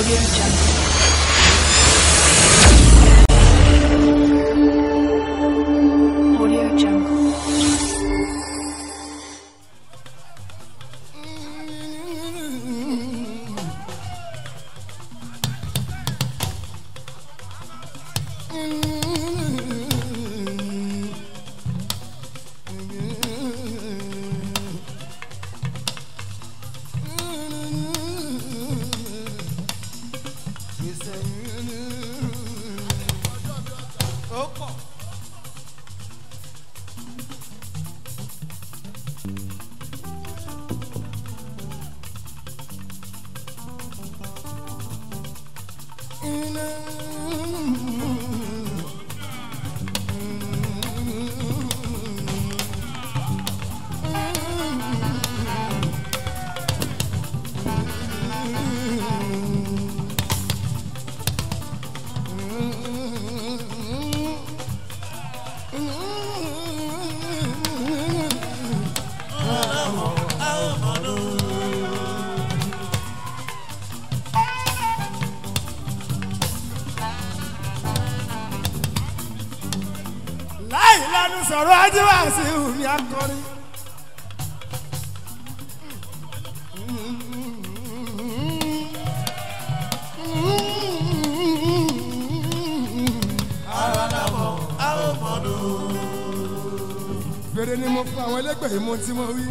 Audio Jungle. Audio Jungle. láì lẹ́nu sọ̀rọ̀ ajíwá sí omi akọrin. fèrè ni mo fún àwọn ẹlẹgbẹ́ yìí mo tí mo wí.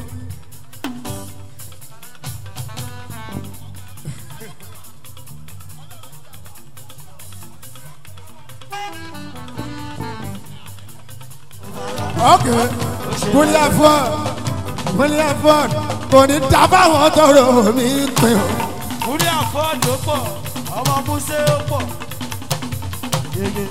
ok bóyá ford bóyá ford kò ní dábàwọn tọrọ mi pin o. múrí àfọ́ọ̀dì ó pọ̀ ọmọ músẹ́ ó pọ̀ yege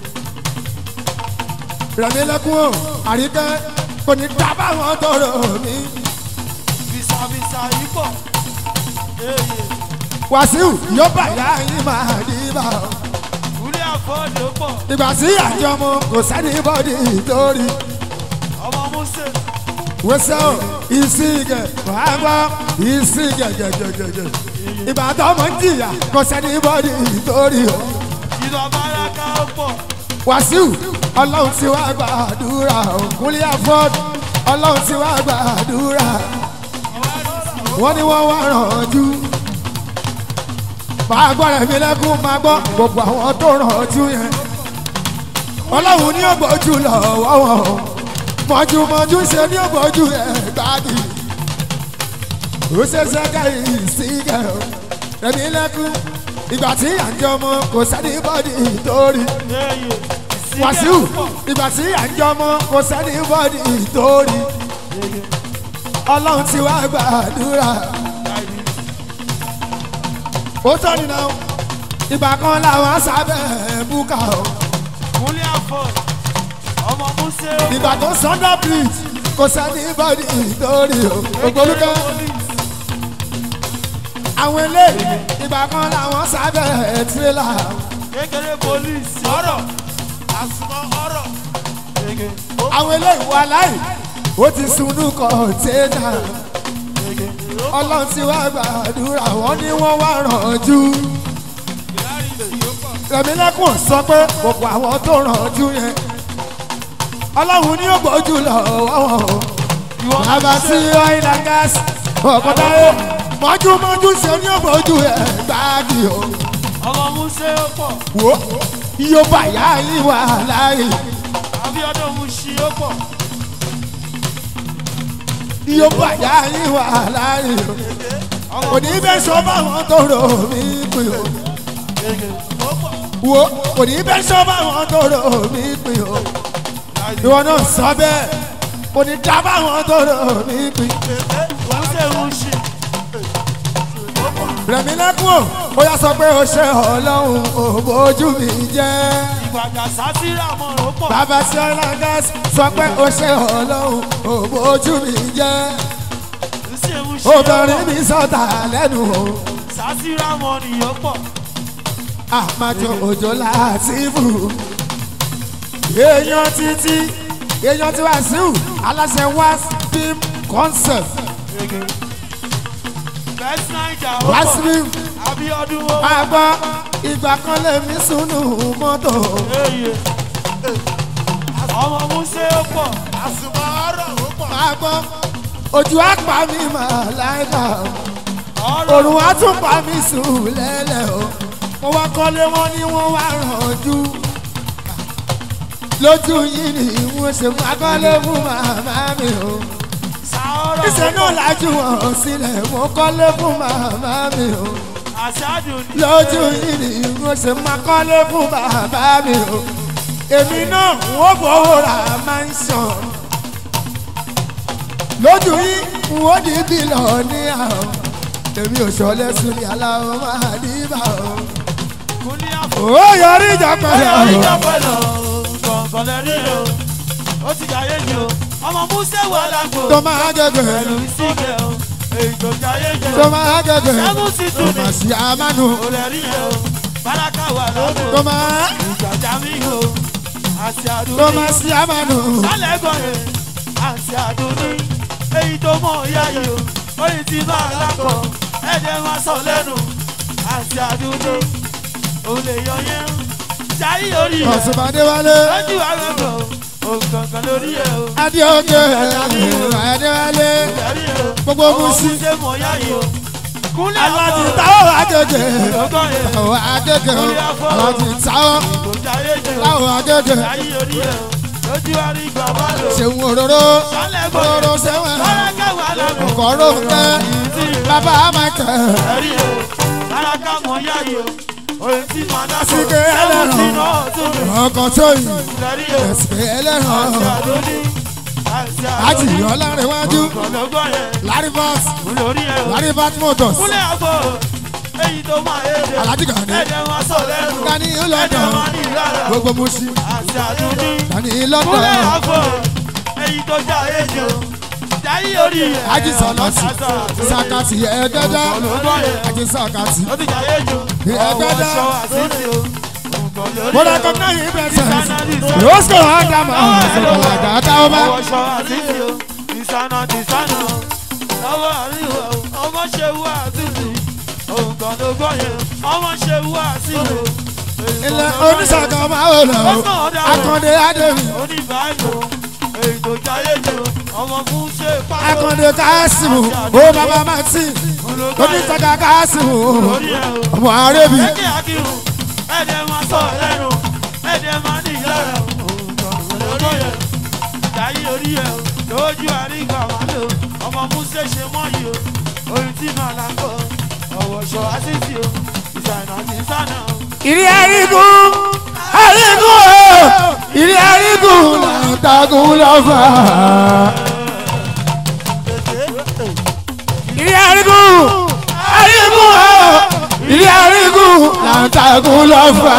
rẹ̀mí lẹ́kún o àríkẹ́ kò ní dábàwọn tọrọ mi. fisafisa yìí pọ̀ eye wàsíù yóò bá ìyá yín máa dì bá o. múrí àfọ́ọ̀dì ó pọ̀ ìgbà tí àjọmọ kò sẹ́ni bọ́dì torí ọmọ músẹ́ wẹ́sẹ̀ o ìsìnkẹ̀ wàá gbọ́ ìsìnkẹ̀ gẹ̀gẹ̀gẹ̀gẹ̀ ìbàdàn ọmọ ń jìyà kò sẹ́ni bọ́dì torí o. ìlú abáraka ó pọ̀ wàsíù ọlọ́run ti wá gbàdúrà o kúnlẹ̀ afọ́d ọlọ́run ti wá gbàdúrà wọ́n ní wọ́n wá rànjú máa gbọ́ rẹ̀ mí lẹ́kún máa gbọ́ gbogbo àwọn tó rànjú yẹn ọlọ́run ní ògbójú lọ́wọ́ wọn o mọ̀júmọ̀jú ṣe ní ògbójú ẹ̀ gbági ó ṣe ṣẹ́kẹ́ ìsìnkẹ́ o rẹ̀mí lẹ́kún ìgbà tí àjọ ọmọ kò sẹ́ni bọ́dì torí eye wàsíù ìgbà tí àjọ ọmọ kò sẹ́ni bọ́dì torí ọlọ́run ti wá gbàdúrà ó tọ́ nínú ìgbà kan làwọn sábẹ́ búkà o múrí àfọ́ọ̀dì ọmọ músẹ́ ó pọ̀ ìgbà tó sọ́ndọ̀ bridge kò sẹ́ni bọ́dì torí o ògbólúkẹ́ àwọn eléyìí ìgbà kan làwọn sábẹ́ tírélà kékeré polisi ọ̀rọ̀ àsùnmọ̀ ọ̀rọ̀ yege àwọn eléyìí wà láì ó ti sunú kọ̀ọ̀tẹ́nà yege ọlọ́run ti wá gbàdúrà wọ́n ní wọ́n wá rànjú. rẹ̀mílẹ́kùn sọ pé gbogbo àwọn tó rànjú yẹn ọlọ́run ní ògbójú lọ́wọ́ wọn o. bàbá sí oil and gas ọ̀kọ̀dáyé mọ́júmọ́jú ṣe ní ògbójú ẹ̀ gbáàgì o. ọmọ músẹ́ ó pọ̀ wò yóò bá yá yín wà láàyè abíọ́dún musi ó pọ̀ yóò bá yá yín wà láàyè o. kò ní bẹ́ẹ̀ sọ báwọn tó rò mí pé o. yege ó pọ̀ wo kò ní bẹ́ẹ̀ sọ báwọn tó rò mí pé o. ìwọ náà sọ bẹ́ẹ̀ kò ní dá báwọn tó rò mí pé. músẹ́ musi rẹ̀mí lẹ́kùn o ó yà sọ pé o ṣe ọlọ́run ò bójú mi jẹ́. ìgbàgbà sátírà mọ̀ ó pọ̀ bàbá sí ọlọ́gás sọ pé o ṣe ọlọ́run ò bójú mi jẹ́. músẹ́ musi obìnrin mi sọ̀tà lẹ́nu o. sátírà mọ̀ ni ó pọ̀ àmàjọ òjò láàtìfù. èèyàn títí èèyàn tí wàá síù aláṣẹ wá film concept yege best naija ó wá pọ̀ film Abíọ́dún ó. àgbọ̀ ìgbà kan lèmi sùnù mọ́tò. Eye. Ọmọ Músé ó pọ̀. àsùnmọ̀ ọ̀rọ̀ ó pọ̀. àgbọ̀ ojú àpá mi máa láìka Ọ̀rọ̀ òrùn á tún pa mí sùn lẹ́lẹ̀ o mo wá kọ́lé wọn ni wọ́n wá rànjú lójú yìí ni wọ́n ṣe máa kọ́lé fún màmá mi o sàárọ̀. ìṣe náà lájú wọn sílẹ̀ mo kọ́lé fún màmá mi o Àṣáájú ni. lójú yìí ni wọ́n ṣe máa kọ́lé fún bàbá mi o èmi náà wọ́n fowó ra mansion lójú yìí wọ́n di bílọ̀ ní àwọn èmi ò ṣọlẹ̀ sùn ní aláwọ̀ máa dìbà o. Kúnlé àfọ̀. ó yọrí ìjà pẹ̀lú Ọ̀rọ̀ ọ̀rọ̀ ìjọba lọ. Kọ̀ọ̀kan lẹ rí o. Ó ti jayé jù o. Ọmọ Músé wà lágbo. tó máa gẹ́gẹ́ Pẹ̀lú ìsìnkẹ́ o. Èyí tó jayé jù tó o. máa gẹ́gẹ́ Ṣẹ́gun sì tó tún ní. máa ṣí àmánu Ó lẹ rí o. Báráká wà lágbo. tó máa Ìgbàjà mi o. Àti tó àdúgbò. máa ṣí àmánu Sálẹ̀ gbọ̀nyẹ̀. Àti àdúgbò. Èyí tó mọ̀ ìyá yìí o. Oyin ti máa lákọ̀. Ẹ̀jẹ̀ máa sọ lẹ́nu. Àti àdúgbò. Ó lè yọ yẹn. Jayé orí rẹ̀. ọ̀sùnmọ̀dé wálé lójú àgbẹ̀bọ̀ òǹkankan lórí ẹ̀ o. adéoké adéwálé Ìdarí ẹ̀ o. Gbogbo Ọmọ Musi. Musi mọ̀ yá yìí o. Kúnlẹ̀ aláti àbọ̀. táwọn agége Ọgọ́ yẹn. táwọn agége aláti táwọn Kò jáyé jù o. táwọn agége Jayé orí ẹ̀ o. Lójú àrí bàbá lò. ṣeun òróró Sálẹ̀ gbọ̀nyẹ̀. òróró sẹ́wọ̀n Báràkà wà lágbo. ọkọ̀rọ̀ kẹ́ bàbá michael Ẹ̀rí ẹ̀ o. Báràkà mọ̀ yá yìí o. Oyin tí màá dá sọ. Síkẹ́ ẹlẹ́ran. Sẹ́wọ̀n tí náà tún lè. ọkọ̀ tó yìí Ìdarí ẹ̀ o. ẹ̀sìn ẹlẹ́ràn Àti àdóní. Àti láti àdóní. yọ lárẹ̀wájú Ọ̀lọ́gbọ̀n yẹn. larry vox Lórí ẹ̀ o. larry vox motors kúnlẹ̀ àbọ̀ èyí tó máa yéde Alhaji Gani. ẹ̀jẹ̀ wọn sọ lẹ́nu Gani ẹ̀jẹ̀ London wọn ní ìlara gbogbo musi àti àdúdí Gani kúnlẹ̀ London àbọ̀ èyí tó já èjò jáyé orí ẹ̀ Haji Salasi sakati ẹ̀ẹ́dẹ́dẹ́ olùkọ́ yẹn Haji sakati ó ti já èjò Ìyá ọwọ́ dada. aṣọ àṣìṣe o mo recognize him presence rosco adama ọ̀làjà táwọn ọwọ́ aṣọ àṣìṣe o ìsànà tìsànà lọ́wọ́ àríwá o ọmọ ṣe wú àṣìṣe òǹkàn ló gbọ́ yẹn ọmọ ṣe wú àṣìṣe ilẹ̀ oníṣàkà máa wò lọ akande ademi oníbàálò èyí tó jáyé jù ọmọ fún ṣe pàtó akande kasimu ó bàbá martin oníṣàkà kasimu lórí ẹ̀ o. ọmọ arebi ẹ̀kẹ́ akírun ẹ̀dẹ̀ máa sọ lẹ́nu ẹ̀dẹ̀ máa ní ìlara lórí ẹ̀ jáyé orí ẹ̀ o lójú àrígbà máa lò ọmọ múṣẹ́ ṣe mọ́ yìí o orin tí màá là ń kọ́ ọ̀wọ̀ ṣọ àṣìṣe o ìsànà àti ìsànà o. ìrì àrígùn àrígùn o ìrì àrígùn làǹtàgùn lọ́fà ìrì àrígùn àrígùn o ìrì àrígùn làǹtàgùn lọ́fà.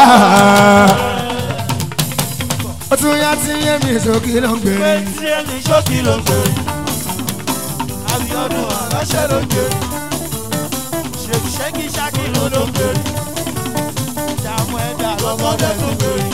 ó tún yá tí yé mi sókè ló ń gbé pé tí ẹni ṣókì ló ń gbèrè Abíọ́dún aláṣẹ ló ń gbèrè ṣèkìṣẹ́kì ṣákì ló ló ń gbèrè ìdààmú ẹ̀dá lọ́mọdé tún gbèrè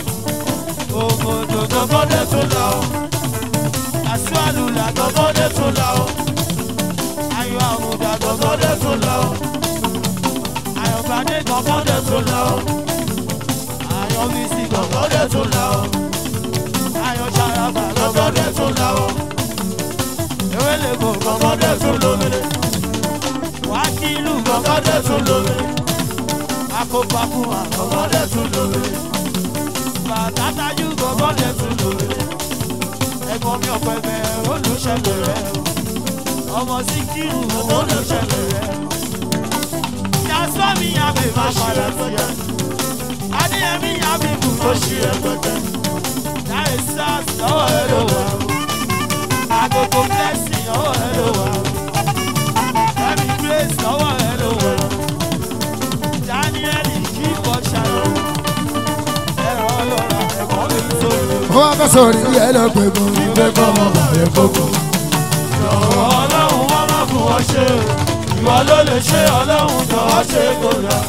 òmòdò lọ́mọdé tún là ó àṣìwàlùlà lọ́mọdé tún là ó ayọ̀ àmùdà lọ́mọdé tún là ó ayọ̀bádé lọ́mọdé tún là ó ayọ̀bísí lọ́mọdé tún là ó ayọ̀ ṣàràbà lọ́mọdé tún là ó ewé lè kó lọ́mọdé tún lómìnir wákìlù lọ́mọdé tún lómìnir akópakú lọ́mọdé tún lómìnir bàtàtàjú lọ́mọdé tún lómìnir ẹ̀gbọ́n mi ọ̀pẹ bẹ́ẹ̀ olùṣèlú rẹ̀ ọmọ síkírù olùṣèlú rẹ̀ yasọ́mi yàgbé má padà sí ẹ adéyẹmí yàgbé kù tó ṣí ẹ pẹpẹ láì sars lọ́wọ́ ẹ ló wà ó agogo blessing lọ́wọ́ ẹ ló wà ó ẹ̀mí grace lọ́wọ́ ẹ ló wà ó daniel kí wọ́n ṣàlọ́ ẹ̀rọ ọlọ́ra ẹ̀kọ́ mi tó lò. ó wá fẹ́ sọ̀rọ̀ ìyá ẹ lọ pé mo ń gbé kọ́ ọmọ bàbá kókó. ọlọ́run wọ́n má fún wọn ṣe ìwọ ló lè ṣe ọlọ́run jọ̀wọ́ ṣe kó lọ.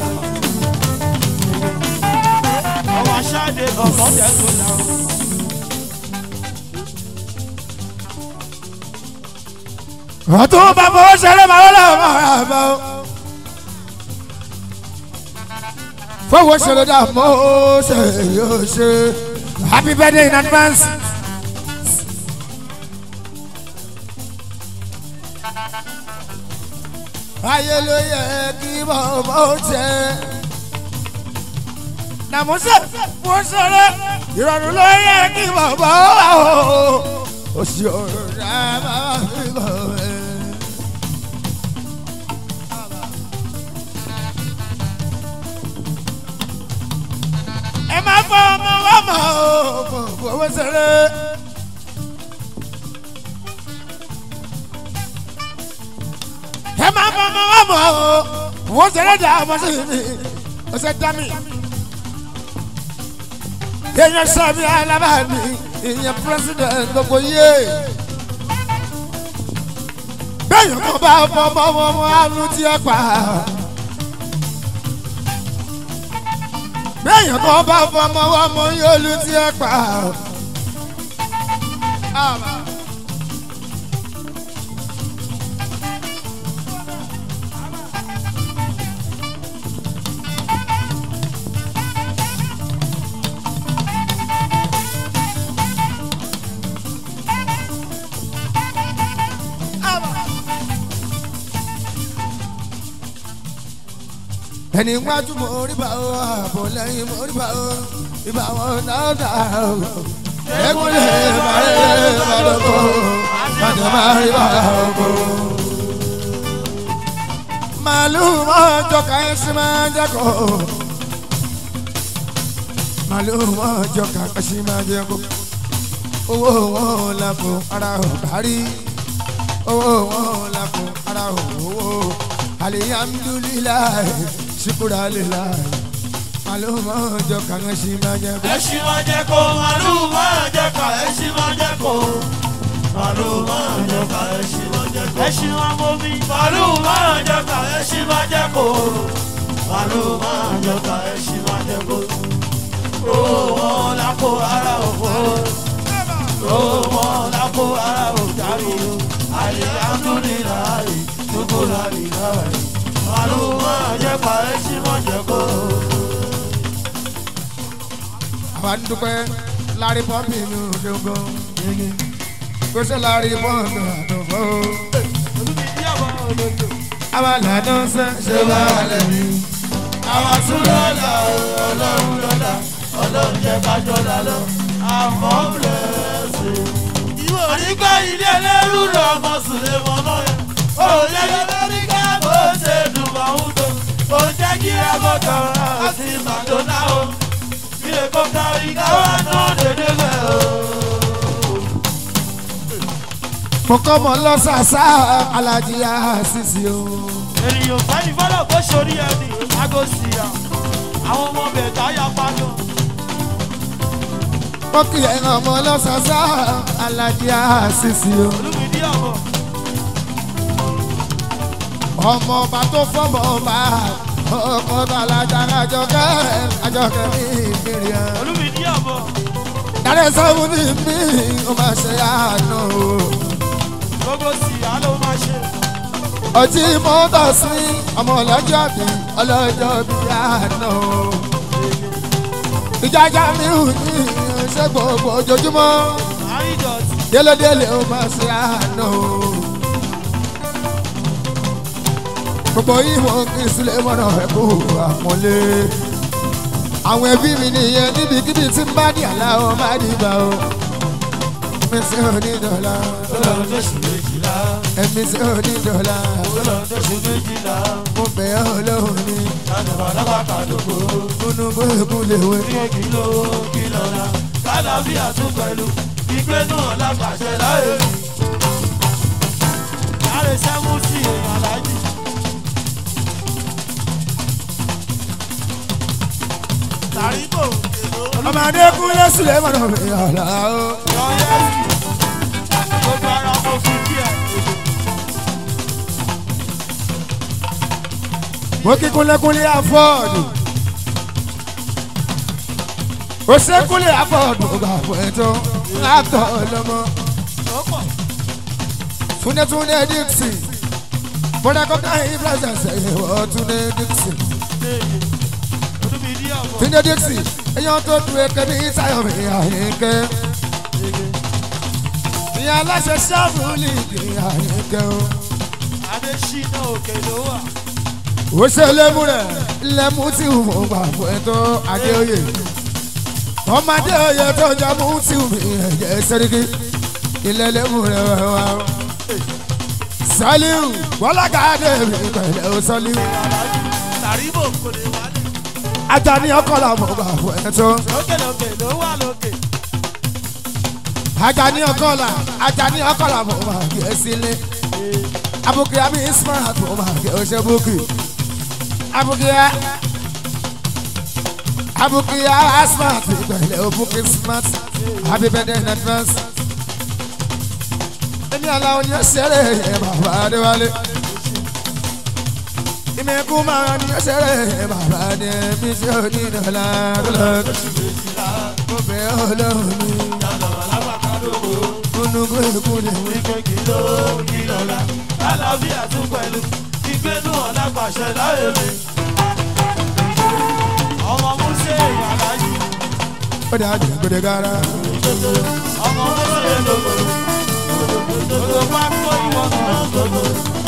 ọmọ aṣáde ọ̀kan tẹ̀sùn náà. ọtún bá fọwọ́ ṣẹlẹ̀ máa wọlé ọmọ àbá o. fọwọ́ ṣẹlẹ̀ dà mọ́ ṣe yóò ṣe happy birthday in advance. ayé ló yẹ kí bàbá ó jẹ nàmúṣe mo ṣeré ìrọ̀rùn ló yẹ kí bàbá ó wà ó òṣì ọ̀rọ̀ rẹ̀ bàbá mi bọ̀ ẹ́. ẹ má fọ ọmọ wa mọ o fowó ṣeré. ẹ má fọ ọmọ wa mọ o fowó ṣeré dà ọmọ sí mi ó ṣe dá mi. èèyàn sọmi alábàámi ìyẹn president gbogbo yé. bẹ́ẹ̀ yẹn kò bá fọmọ ọmọ àánú tí ẹ pa. bẹ́ẹ̀yàn kan bá fọmọ wá mọ yóò lu tí ẹ pa. ẹni wájú mo rí bá o àbò lẹ́yìn mo rí bá o ìbá wọn náà dà o. ẹkún lè bàrẹ̀ bàdókò bàdé má rí bá o kó. màlúù mọ́ jọka ẹṣin máa ń jẹ́kọ̀. màlúù mọ́ jọka ẹṣin máa ń jẹ́kọ̀. owó wọn la fún ara ò kárí. owó wọn la fún ara ò wò. alihamdulilayi ṣukura lila maluma jọ kàn ṣì máa jẹ kó. ẹṣin máa jẹ kó màlúù máa jẹ ká ẹṣin máa jẹ kó màlúù máa jẹ ká ẹṣin máa jẹ kó ẹṣin máa mọ mi màlúù máa jẹ ká ẹṣin máa jẹ kó màlúù máa jẹ ká ẹṣin máa jẹ kó owó wọn lápò ara òfò owó wọn lápò ara òjàrí àyè àdúniláyè dúkú láyè láyè màlúù máa jẹ ká ẹṣin máa jẹ kó. àwa ń dúpẹ́ lárí pọ́ǹpì inú gbogbo kó ṣe lárí pọ́ǹpì àdúgbò. àwa lànà ṣe ṣe bá wà lẹ́nu. àwa tún lọ́la ọlọ́run lọ́la ọlọ́run jẹ́ kájọ́ lálọ́ àmọ́ bẹ̀rẹ̀ ànígbà ilé ẹlẹ́rú lọ ọmọ sùlẹ̀ mọ́nà yẹn ó lé lórí ká bó ṣe dùn mọ́hún tó ó jẹ́ kí rábọ̀tọ̀ àti màdóná o ilé kọ́kọ́ ìkáwá náà dédé bẹ̀ o. mo kọ́ mọ lọ́sàsá alájí àṣìṣe o. ènìyàn fẹ́ni fọ́lọ̀ kó sórí ẹni àgọ́ sí i àwọn ọmọ bẹ̀ táyà pàjọ. mo kì í ẹ̀ràn mọ lọ́sàsá alájí àṣìṣe o. olùmídìí ọ̀bọ̀ ọmọ ọba tó fọmọ ọba ọkọ alájà àjọkẹ́ àjọkẹ́ mi ìbéèrè ẹ̀. olùmídìí ọ̀bọ̀ dáre sáwọn ní mi ó máa ṣe àná o. gbogbo sí i àlọ́ máa ṣe. ọtí mọ́tò sí ọmọ ọlọ́jọ́ bí ọlọ́jọ́ bí àná o. ìjájá mi ò ní ṣe gbogbo ojoojúmọ́ àrídọ̀tí délédélé ó máa ṣe àná o. gbogbo ìwọ̀n kì í sílẹ̀ mọ́nà ẹ̀kọ́ àpọ́nlé. àwọn ẹbí mi nìyẹn níbikíbi tí ń bá ní àlá ọ má dìgbà o. mi sí onídọ̀lá ọlọ́run tó ṣù méjìlá ẹ̀mí sí onídọ̀lá ọlọ́run tó ṣù méjìlá mo bẹ̀ ọ́ lóhùn ní lánàá lábà kàdókò kúnú gbẹ́gùn léwé. ní kí ló kí lọ́la kálàbíà tún pẹ̀lú ìgbé náà lápàṣẹ láyé mi. láre sẹ́mú sí èèyàn aláàjì. tàríbò èlò ọmọdé kúnlẹ̀ sílẹ̀ mọ́nà mi àlá o. yọ̀ọ́yẹ́sì gbogbo ara mo fi kí ẹ̀. mo kí kúnlẹ̀kúnlẹ̀ afọ́ọ̀dù. ó ṣe kúnlẹ̀ afọ́ọ̀dù gbà fún ẹ̀tọ́ látọ̀ lọ́mọ. lọ́pọ̀ túnẹ̀túnẹ̀ dixon bọ́dà kọ́kọ́ yìí pírẹ́sẹ̀sẹ̀ ìwọ̀ túnẹ̀ dixon. léyè olúmi ìdí ọ̀bọ̀. Túndé Dixie èèyàn tó tu eke ní Táyọ̀ mi àyíké. Ìyá aláṣẹ ṣáàbù lìgì àyíké o. Adéṣínà òkè ló wà. Ó ṣe lémú rẹ̀ lẹ́mú tí mo gbà fún ẹ tó Adéoyè. Ọmọdé oyè tó jẹ́ mú tí mi ẹ̀jẹ̀ sẹ́ríkì. Ilé lémú rẹ̀ wá wá. Sọ́líù Bọ́lágàdé mi pẹ̀lẹ́ o Sọ́líù. Tàríbò kò lè wálé. Ajani ọkọ làwọn gbà fún ẹ tó. Lókè lókè ló wà lókè. Ajani ọkọla Ajani ọkọla mo máa gbé ẹ sílé abukia mi smart mo máa gbé ọ ṣe búkì abukia abukia smart pẹ̀lẹ́ o búkì smart happy birthday in advance. Èmi aláwọ̀ ni ó ṣeré yẹn bàbá Adéwálé. Ìmẹ̀kú máa ní ó ṣeré yẹn bàbá Adébí tí ó ní ìdọ̀lá lọ́dọ̀. Mo bẹ̀ ọ́ lọ́rùn mi. Gúnugún èkú ni wí. Ìgbé kìló kìlọ̀lá. Àlàáfíà tún pẹ̀lú. Ìgbénu ọ̀la pàṣẹ láyé mi. Ọmọ Músè Aláàjì. Ó dà jẹ́ gbèdé gara. Ọmọ Músè lòlò. Lòlò bá kó ìwọ náà lòlò.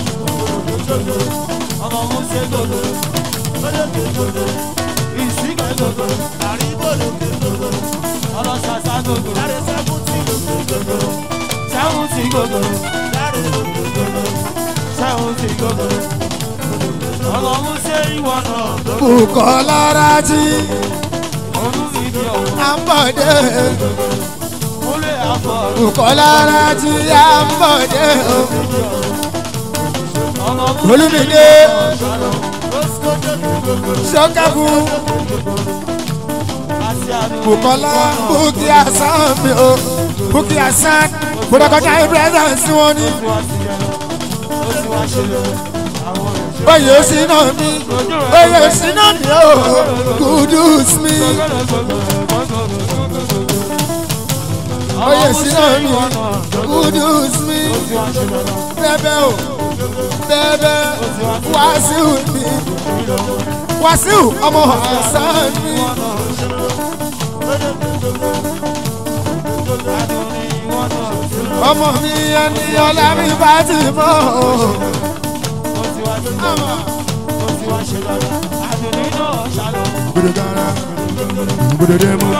Ọmọ Músè lòlò. Lòlò lòlò. Ìsìnkà lòlò. Àríbò lòlò lòlò. Ọlọ́sàsà lòlò. Láre sẹ́kùtì lòlò lòlò. Sẹ́kùtì lòlò. Láre lòlò lòlò. Sẹ́kùtì lòlò. Ọmọ Músè ìwọ náà lòlò. Bùkọ́lá rájí, Olú ìdí ọ̀hún. à ń bọ̀ dé. Múlẹ̀ àfọ̀. Bùkọ́lá rájí, à ń bọ̀ dé. Ọmọ Olúmídé, Ṣọ́kàbù, Bùkọ́lá, Bùkí Àsán mi o. Bùkí Àsán, gbọdọ̀ kọjá ìbúrẹ́sà sí wọn ní. Oyè sí náà ní, oyè sí náà ní o. Kudus mi, oyè sí náà ní. Kudus mi, bẹ́bẹ́ o, bẹ́bẹ́ Wàsíù mi. Wàsíù ọmọ Hasan mi. Ọmọ mi ẹni ọlá mi bá ti mọ́ o. Gbọdọ̀ gara, gbọdọ̀ dé mọ́.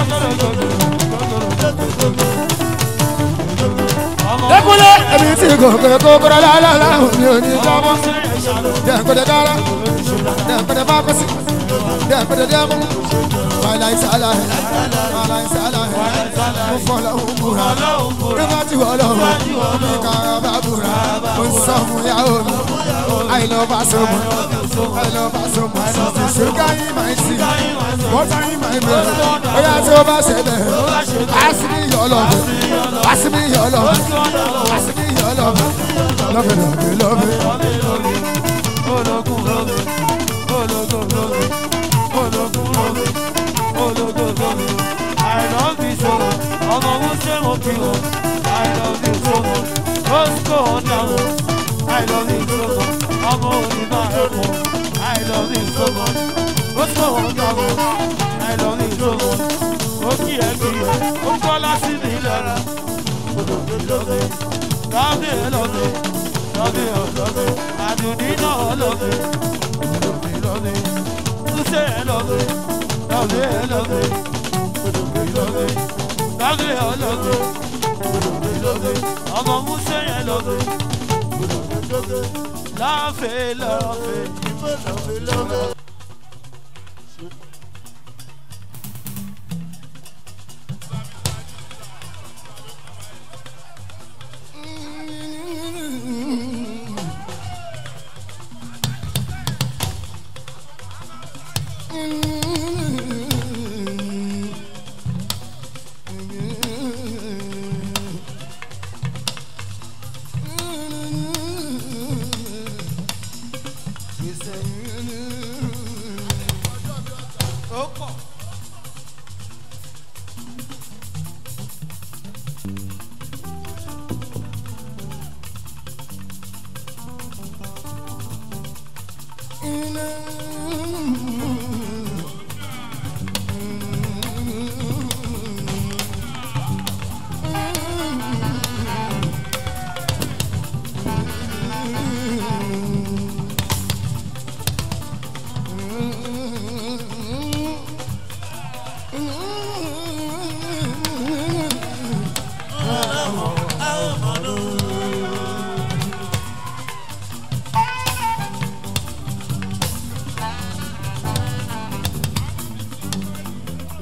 Dẹ́kunlé ẹbí tí gòkè kókóró lálálá òní òní jábọ́. Dẹ́kunlé dára, dẹ́kunlé bá kọ́sí, dẹ́kunlé dẹ́mú. Wàhálà ìsàlà ẹ̀, wàhálà ìsàlà ẹ̀, mo fọlọ́ òun búra. Nígbà tí wọ́n lọ wọ̀, mi kàrà bá búra. Mo ń sọ fún ìyàwó mi, I love her so much, I love her so much. Sugar in my tea, water in my blood. Bóyá tí o bá ṣe bẹ̀, pass me your love, pass me your love, pass me your love. Love it, love it, love it. I love you so much. Ọmọ wo ṣe mo fi hàn? I love you so much. Let's go on down. I love you so much. Ọmọ òní máa ẹ̀ mọ̀. I love you so much. Let's go on down. I love you so much. Ó kí ẹ kí ẹ, ó kọ́ láti ní lára. Love it, love it, love it, love it, love it. Àdùnní náà love it, love it, love it. Túnṣe ẹ love it, love it, love it. Ọmọ Musa yẹn lọ́dọ̀. Láfẹ̀ láfẹ̀. Ó pọ̀.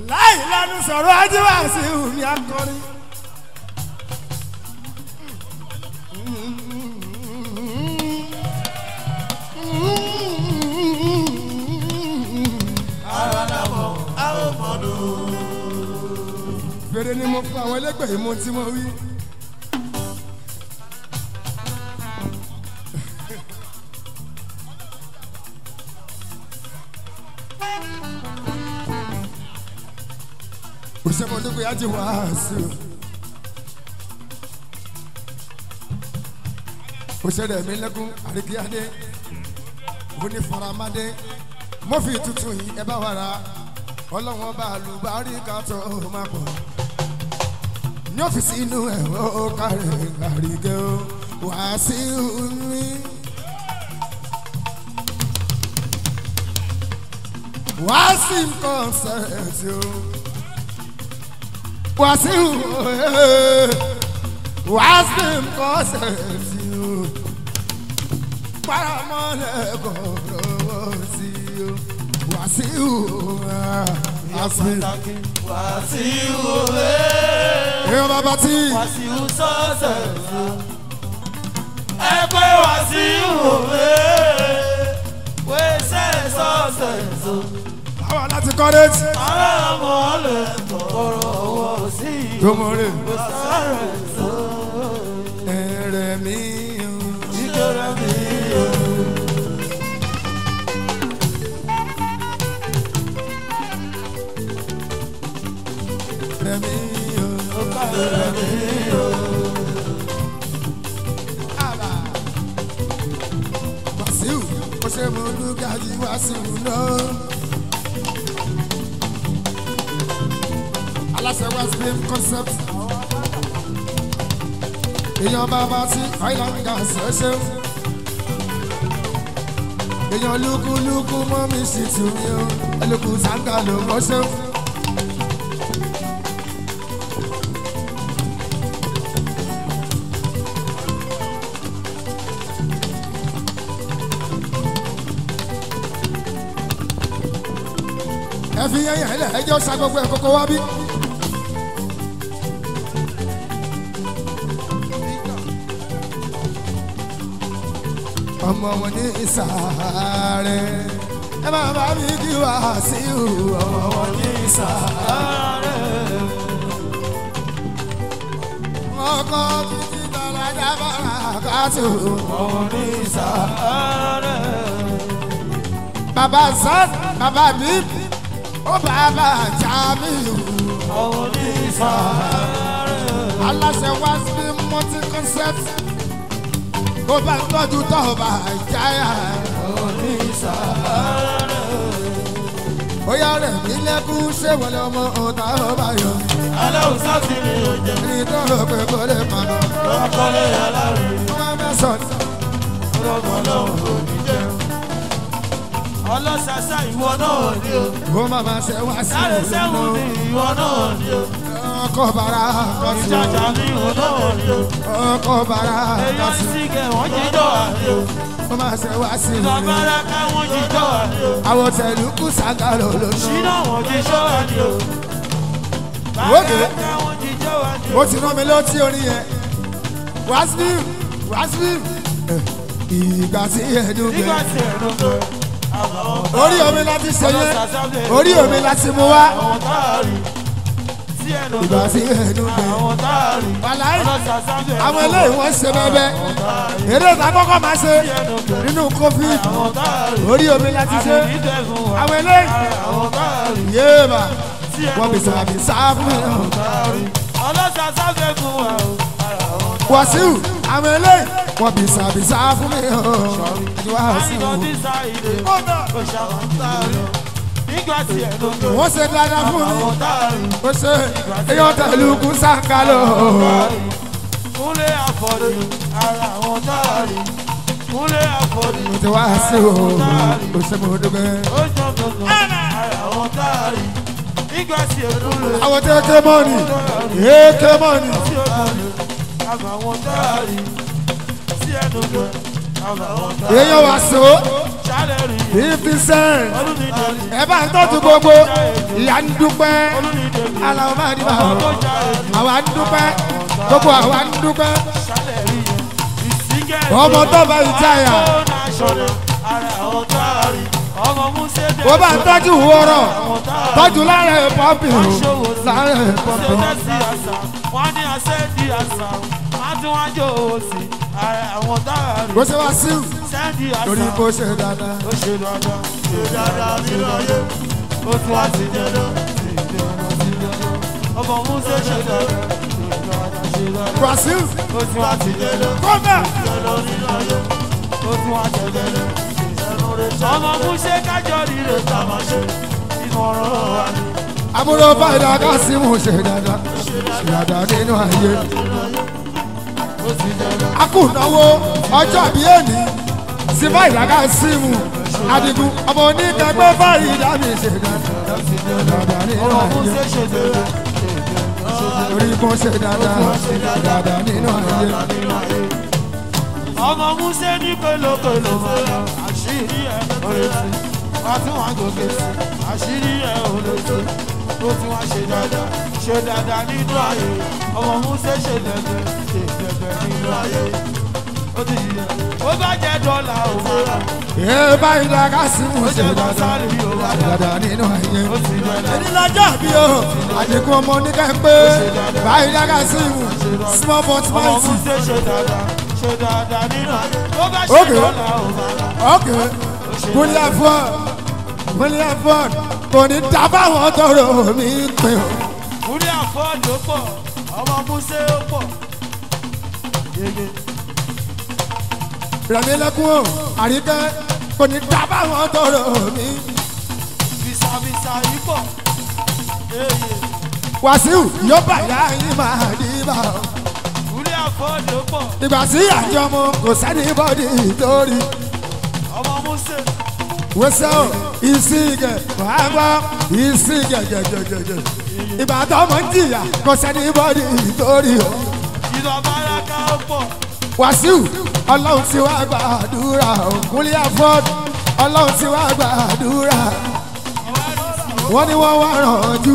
láì lẹ́nu sọ̀rọ̀ ajíwá sí ìhùn akọrin. fèrè ni mo fún àwọn ẹlẹgbẹ́ yìí mo tí mo wí. òṣèmọdúnkù yá ti wá sí o. òṣèré mi lẹ́kún àríkíyádé onífaramadé mọ́fì tuntun yìí ẹ bá wà rà ọlọ́wọ́n bá lùbárí ká tó máa pọ̀ ní ọ́fíìsì inú ẹ̀ ó kárẹ̀ àríkẹ́ ó wá sí omi. wá sí kọ́nsẹ̀tì ó wá sí wá sí kọ́nsẹ̀tì ó paramọ́lẹ̀ kọ̀ọ̀rọ̀ sí ó wá sí wá sí. Wàsíù òwe. èèyàn bàbá tí Wàsíù sọ́sẹ̀ so. Ẹ pé Wàsíù òwe. Wẹ́sẹ̀ sọ́sẹ̀ so. àwọn láti kọ́rẹ́jì Ará ọmọ lè tọrọ owó sí i. tó mọ̀ rè Kò sáré so. ẹ̀rẹ̀ mi o. Ìjọra mi o. ẹ̀rẹ̀ mi o. Ìjọra mi o. Àbá. Wàsíù ó ṣe mú lùgàjì Wàsíù náà. aláṣẹ west beam concept. èèyàn bàbá tí island gas ẹ ṣeun. èèyàn lúkúlúkú mọ́ mi sì tù mí o ẹlòkù sàǹgà ló mọ́ ṣeun. ẹ fi yẹn yẹn lẹ ẹ jẹ́ ó sa gbogbo ẹ̀ kókó wá bí. ọmọ wọn ní ìsàárẹ̀ ẹ máa bá mi kí wá sí ìhù ọmọ wọn ní ìsàárẹ̀. ọkọ títí tọ́lájà bára kátó ọmọ ní ìsàárẹ̀. bàbá sọ́ọ̀t bàbá mi ó bàbá jamiu Ọ̀hún ní ìsàárẹ̀. aláṣẹ wá sí multi concept kó bá ń tọ́jú tó bá jáyà Ọ̀hún ní ìsàárẹ̀. ó yá rẹ̀ mí lẹ́kún ṣé wọlé ọmọ ọ̀tá ọba yọ Aláwùsá ti ní oúnjẹ. ní tó rò pé kó lè pa lọ. Lọ́kọ́lé aláwì. wọ́n máa mẹ́sàn-án Ọlọ́gbọ̀n lọ́hùn kò ní jẹ́. Ọlọ́sàsà ìwọ náà ni o. ó máa máa ṣe wá sí Sáré sẹ́wọ̀n ìlú ni ìwọ náà ni o. ọkọ̀ bàrà kọ́sí Ìjàjà ni ìwọ náà ni o. ọkọ̀ bàrà Èèyàn kọ́sí ìsìnkẹ̀ wọ́n jíjọ́ àní o. ó máa ṣe wá sí ìlú Ìgbàgbára káwọn jíjọ́ àní o. àwọn tẹ̀lú kù sàgàlò lónìí. Ṣínà wọ́n jíjọ́ àní o. Wókè. Bàbá káwọn jíjọ́ àní o. ó ti rán mi létí orin yẹn wàásù wàásù ìgbà tí ẹdùn Nígbà gbẹ tí ẹ̀rọ gbẹ. orí omi láti ṣe yẹn orí omi láti mú wá Àwọn táàrí. Tí ẹnu ìgbà gbẹ. tí ẹdùn gbẹ Àwọn táàrí. wàláì Ọlọ́sàsà bẹ̀rẹ̀. àwọn eléyìí wọ́n ṣe bẹ́ẹ̀ eré ìta kọ́kọ́ máa ṣe Tí ẹnu gbẹ. nínú covid Àwọn táàrí. orí omi láti ṣe Àbí ìdẹ́gun wà. àwọn eléyìí Àwọn táàrí. yéèmà Tí ẹnu wọ́n bí gbẹ. sàbí sáfù táàrí. Ọlọ́sàsà bẹ̀rẹ̀ wà o. wàsíù àwọn eléyìí wọ́n bí sàbí sáfù mi àti wàsíù Àníkàn tí sáìlè. Kò ṣàwọn táàrí. Nígbà tí ẹnu gbẹ. wọ́n ṣe dáadáa fún mi. Àwọn táàrí. ó ṣe èèyàn tẹ̀lú kú sàkálò. Kúnlé àfọ̀dù. Ara àwọn táàrí. Kúnlé àfọ̀dù. mo ti wá sí o ó ṣe mo dúpẹ́. Ó jọ gbọ̀ngàn. Ara àwọn táàrí. Nígbà tí ẹnu lè. àwọn tó ké mọ́ọ̀nì èké mọ́ọ̀nì. tí ó kọlù àbàwọn táàrí tí ẹnu gbẹ àbàwọn táàrí. èèyàn wá so ṣálẹ̀ rí fifty cent olùdíje ẹ bá ń tọ́jú gbogbo ìyá ń dúpẹ́ olùdíje aláwọ̀ máa ní bá ọmọ tó wọn jáde àwa ń dúpẹ́ gbogbo àwa ń dúpẹ́ ṣálẹ̀ rí ìsíngẹ̀ ọmọ tó bá ìjáyà ara àwọn tá a rí ọmọ múṣẹ́ dé ó bá ń tọ́jú wọ́rọ̀ àwọn tá a rí tọ́jú lára ẹ̀ pọ́pì o lára ẹ̀ pọ́pì o. ṣe sí àṣà wọ́n ní àṣẹ di àṣà wọ́n tún wá jó owó sí ara àwọn tá a rí bó ṣe wá sí sẹ́ndì torí àṣà bó ṣe dáadáa. ó ṣe dáadáa ṣe dáadáa nínú ayé ó tún wá sí jẹ́dọ́ ọmọ múṣẹ́ ṣe dáadáa ṣe dáadáa ṣe dáadáa brazil ó tún wá sí jẹ́dọ́ kọ́ńtà jẹ́dọ́ nínú ayé ó tún wá jẹ́ jẹ́dọ́ ọmọ múṣẹ́ kájọ rírè tá a máa ṣe ìmọ̀ràn wa ni. àbúrò fàdà kásímù ṣe dáadáa ṣe dáadáa nínú ayé. akùnáwó ọjọ́ àbí èní sí fàdà kásímù adigun ọmọ oníkẹgbẹ́ fàdà mi ṣe dáadáa nínú ọmọ ayé. múṣẹ́ ṣe jẹ́dọ́ torí bó ṣe dáadáa ṣe dáadáa nínú ayé. ọmọ múṣẹ́ ní pélopélo mọ́lá àṣírí ẹ̀ òrètí wá tún wá gòkè sí àṣírí ẹ̀ òrètí ó tún wá ṣe dáadáa ṣe dáadáa nínú ayé ọmọ múṣẹ́ ṣe dẹ̀dẹ̀ ṣe dẹ̀dẹ̀ nínú ayé ó ti yẹ ó bá jẹ́ dọ́là òmọ́lá ee fàdà kásímù ó ṣe jẹ́ dáadáa bọ́sálì ṣe òmọ́lá dáadáa nínú ayé. ó ti dẹ̀dẹ̀ ẹni lọ́jọ́ bí o àdínkù ọmọ oníkẹ́gbẹ́ fàdà kásímù small but ọmọ mighty. múṣẹ́ ṣe dáadáa ṣe dáadáa nínú ayé ó bá ṣe Okay. dọ́là òmọ́lá Okay. William Ford. William Ford. Kò ní dábàá wọn tọrọ mi pé o. Múrí àfọ́ọ̀dù ó pọ̀, ọmọ Músé ó pọ̀. Yege. Rẹ̀mí lẹ́kún o. Àríkẹ́. Kò ní dábàá wọn tọrọ mi. Bìsàbìsà yìí pọ̀. Yeye. Wàsíù yóò bàyá yín máa dìbà o. Múrí àfọ́ọ̀dù ó pọ̀, Ìgbà tí àjọ mo kò sẹ́ni bọ́dì torí. ọmọ Músé. Wẹ́sẹ̀ o. Ìsìgẹ̀ wàá gbọ́. Ìsìgẹ̀ jẹjẹjẹjẹ. Ìgbà tó mọ̀ ń jìyà kò sẹ́ni bọ́dì torí o. Ìlú Abáraka ó pọ̀. wàsíù ọlọ́run ti wá gbàdúrà òkúnlé afọ́d ọlọ́run ti wá gbàdúrà wọ́n ní wọ́n wá rànjú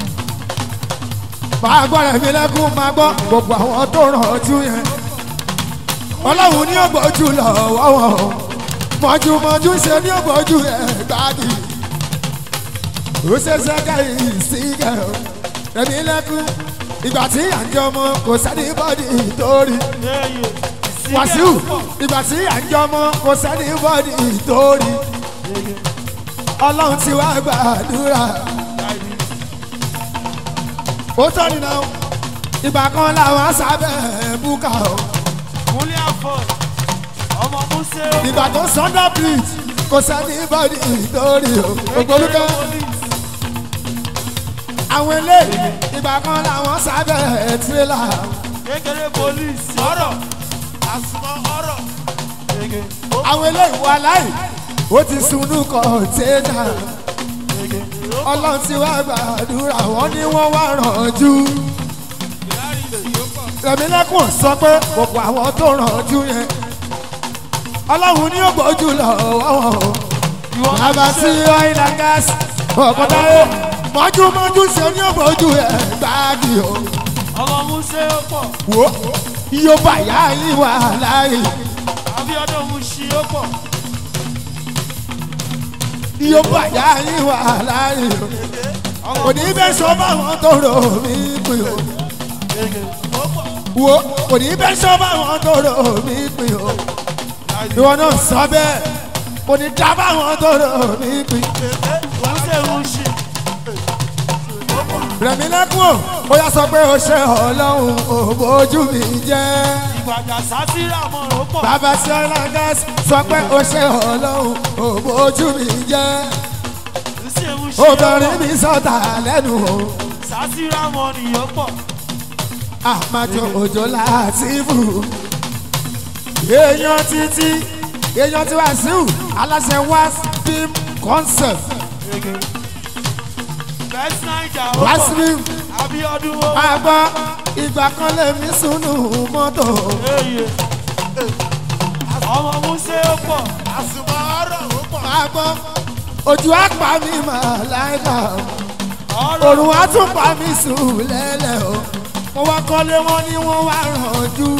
máa gbọ́ rẹ̀ mi lẹ́kún máa gbọ́ gbogbo àwọn tó rànjú yẹn ọlọ́run ní ògbójú lọ́wọ́ wọn mọ̀júmọ̀jú ṣe ní ògbójú ẹ̀ gbági ó ṣe ṣẹ́ká ìsìnkẹ́ rẹ̀ mi lẹ́kún ìgbà tí àjọ ọmọ kò sẹ́ni bọ́dì torí Yeye. Ìsìnkẹ́ wàsíù ó pọ̀. ìgbà tí àjọ ọmọ kò sẹ́ni bọ́dì torí Yege. ọlọ́run ti wá gbàdúrà Láìní. ó tọ́ nínú ìgbà kan làwọn sábẹ́ búkà o Múrí àfọ́ọ̀dù, ọmọ Músé ó pọ̀. ìgbà tó sọ́dọ̀ bridge kò sẹ́ni bọ́dì torí o ògbólúkẹ́ àwọn eléyìí ìgbà kan làwọn sábẹ́ tirẹ́là Kékeré polisi. Ọ̀rọ̀. Àsùnmọ̀ ọ̀rọ̀. Yege. àwọn eléyìí wà láì ó ti sunú kọ̀ọ̀tẹ́nà Yege. ọlọ́run ti wá gbàdúrà wọ́n ní wọ́n wá rànjú. rẹ̀mílẹ́kùn sọ pé gbogbo àwọn tó rànjú yẹn ọlọ́run ní ògbójú lọ́wọ́ wọn o. Ìwọ bàbá sí oil and gas ọ̀kọ̀dáyé mọ́júmọ́jú ṣe ní ògbójú ẹ̀ gbáàgì o. ọmọ Músé ó pọ̀. wo iye bàyá yìí wà láàyè Abíọ́dún Músí ó pọ̀. iye bàyá yìí wà láàyè o. Ọmọ kò ní bẹ́ẹ̀ sọ báwọn tó rò mí pin o. Yege. Ó pọ̀. wo kò ní bẹ́ẹ̀ sọ báwọn tó rò mí pin o. Láìní. ìwọ náà sọ bẹ́ẹ̀ kò ní dá báwọn tó rò mí pin. Músé Músí. rẹ̀mí lẹ́kùn o ó yà sọ pé o ṣe ọlọ́run ò bójú mi jẹ́. Ìgbàjà sátírà mọ̀ ó pọ̀. bàbá sí ọlọ́gás sọ pé o ṣe ọlọ́run ò bójú mi jẹ́. Músé Músí ó obìnrin pọ̀. mi sọ̀tà lẹ́nu o Sátírà mọ̀ ni ó pọ̀. àmàjọ òjò láàtìfù. èèyàn títí èèyàn tí Wàsíù aláṣẹ wá film concept Yege. Best Naija ó pọ̀. Wàsíù Abíọ́dún ó pọ̀. máa gbọ́ ìgbà kan lèmi sùnú mọ́tò. Eye. Ọmọ Músé ó pọ̀. àsùnmọ̀ ọ̀rọ̀ ó pọ̀. máa gbọ́ ojú àpá mi máa láìka ọ̀rọ̀ òrùn á tún pa mí sùn lẹ́lẹ̀ o mo wá kọ́lé wọn ni wọ́n wá rànjú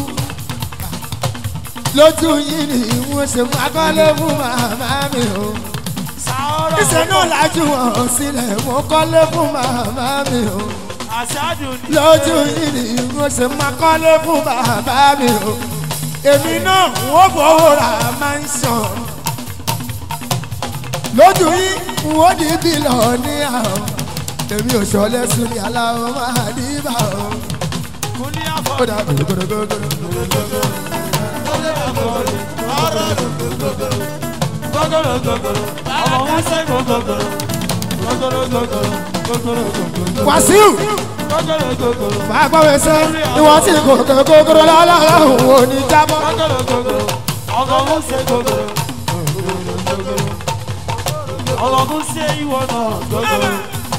lójú yìí ni wọ́n ṣe máa kọ́lé fún màmá mi o sàárọ̀ ìṣe náà lájú wọn sílẹ̀ mo kọ́lé fún màmá mi o àṣáájú ni lójú yìí ni wọ́n ṣe máa kọ́lé fún bàbá mi o èmi náà wọ́n fowó ra máa ń sàn lójú yìí wọ́n di bílọ̀ ní àwọn èmi ò ṣọlẹ̀ sùn ní aláwọ̀ máa ní bá o. kúnlé ó àfọ̀ dà gbogbogbò gọ́gọ́rọ̀ gọ́gọ́rọ̀ ọmọ wọn ṣe gọ́gọ́rọ̀ gọ́gọ́rọ̀ gọ́gọ́rọ̀ gọ́gọ́rọ̀ gọ́gọ́rọ̀ wàsíù gọ́gọ́rọ̀ gọ́gọ́rọ̀ máa gbọ́ wẹsẹ̀ ìwọ́n tí kò kókóró lọ́lọ́run ò ní jábọ́. gọ́gọ́rọ̀ gọ́gọ́rọ̀ ọmọ wọn ṣe gọ́gọ́rọ̀ ọmọ wọn ṣe ìwọ náà gọ́gọ́rọ̀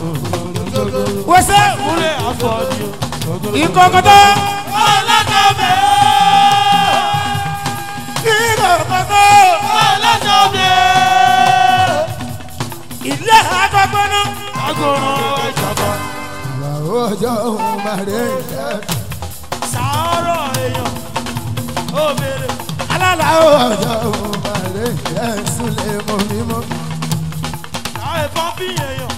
wẹsẹ̀ kúnlé àfọ̀ ni o ìkọ̀kọ̀tọ̀ ọlọ́dọ̀ọ́bẹ̀ ìkọ̀kọ̀tọ̀ ọlọ́dọ̀ọ́bẹ̀ ilé àkọ́kọ́ náà. agolo ìjọba àwọn ọjọ́ òun máa rẹ̀ ẹ́ sàárọ̀ èèyàn ó béèrè alálà ọjọ́ òun máa rẹ̀ ẹ́ súnlẹ̀ mọ́ mímọ́. láì pọ́ńpì èèyàn.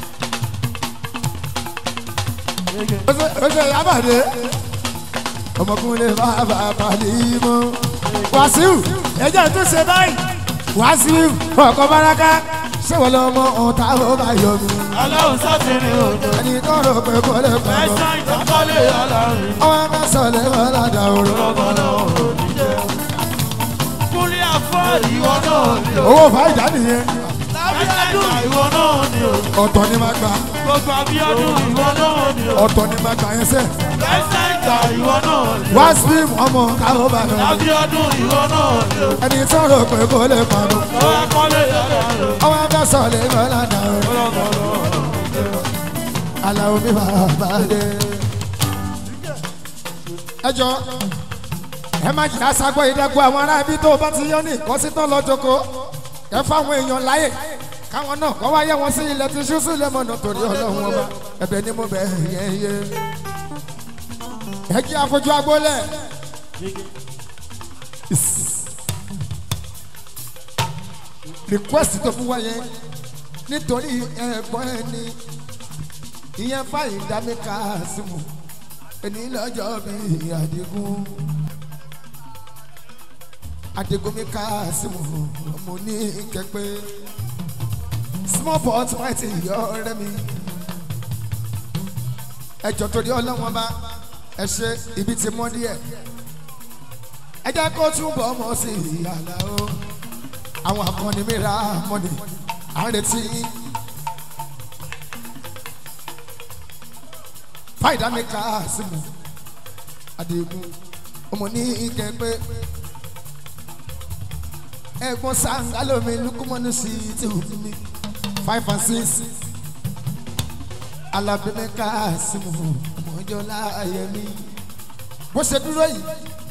ó ṣe yábàdé ọmọkùnrin bàbá balẹ̀ mọ́. wàsíù ẹjọ́ tó ṣe báyìí wàsíù ọkọ̀ baraka ṣé wọ́n lọ́mọ ọ̀tá ó bá yọ mí. ọlọ́run sátìrì òjò ẹni tó rò pé kò lè pa lọ. ẹ̀sán ìtàkọ́lé ọlọ́run ọmọ ẹgbẹ́ sọ̀lẹ̀ wọn ládà òru. lọ́gọ́lọ́ òdìjẹ́. kúlí àfọ́ ìwọ náà ni o. owó fàájà nìyẹn lábíyádùn ìwọ náà ni o. ọ̀tọ̀ ni máa gbà gbogbo abíyádùn ìwọ náà ni o. ọ̀tọ̀ ni máa gbà yẹn sẹ́. ẹ̀sán ìgbà ìwọ náà ni o. wàsíù ọmọ káwọ́ bá lọ. lábíyádùn ìwọ náà ni o. ẹni tó rò pé kò lè pa lọ. lọ́gọ́lé ọlọ́run ọmọ ẹgbẹ́ sọ̀lẹ̀ wọn ládà òru. lọ́gọ́lọ́ aláwo mi máa bá dé. ẹ jọ ẹ má jìnnà sagbọ́ ìdẹ́gbọ́ àwọn ará ibi tó o bá ti yọ ní ìkọ́sítọ́ lọ́jọ́kọ́ ẹ fáwọn èèyàn láyè káwọn náà kọ́ wáyé wọn sí ilẹ̀ tí ṣú sílẹ̀ mọ̀nà torí ọlọ́run ọba ẹ̀bẹ̀ ni mo bẹ̀ yẹn yé. ẹ kí afojú agbólẹ̀. request tó fún wa yẹn nítorí ẹ̀gbọ́n ẹni ìyẹn fáyìn dámẹ́ka símù ẹni lọ́jọ́ bí àdìgún àdìgún mi ká símù ọmọ ní kẹpẹ́ small pot white yọ ọ̀rẹ́ mi ẹjọ́ torí ọlọ́wọ́n bá ẹ ṣe ibi tí mọ́ díẹ̀ ẹ jẹ́ kó túbọ̀ mọ́ sí ìyàlá o àwọn akọni mi ra mọ́ni à ń retí yín. fáìdá mi ká símu àdìgún ọmọ ní kẹpẹ ẹ̀gbọ́n sangalo mi lukumọnu sí ti wù mí five and six alábí mi ká símu ọmọjọ láàyè mi bó ṣe dúró yìí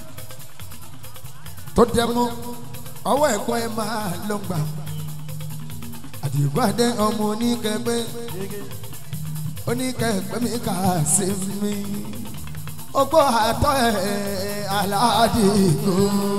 tó dẹ mọ́ ọwọ́ ẹ̀gbọ́n ẹ máa lọ gbà àdìgún adé ọmọ oníkẹgbẹ́ oníkẹgbẹ́ mi kà sí mi ogbó àtọ́ ẹ̀ aládìgbò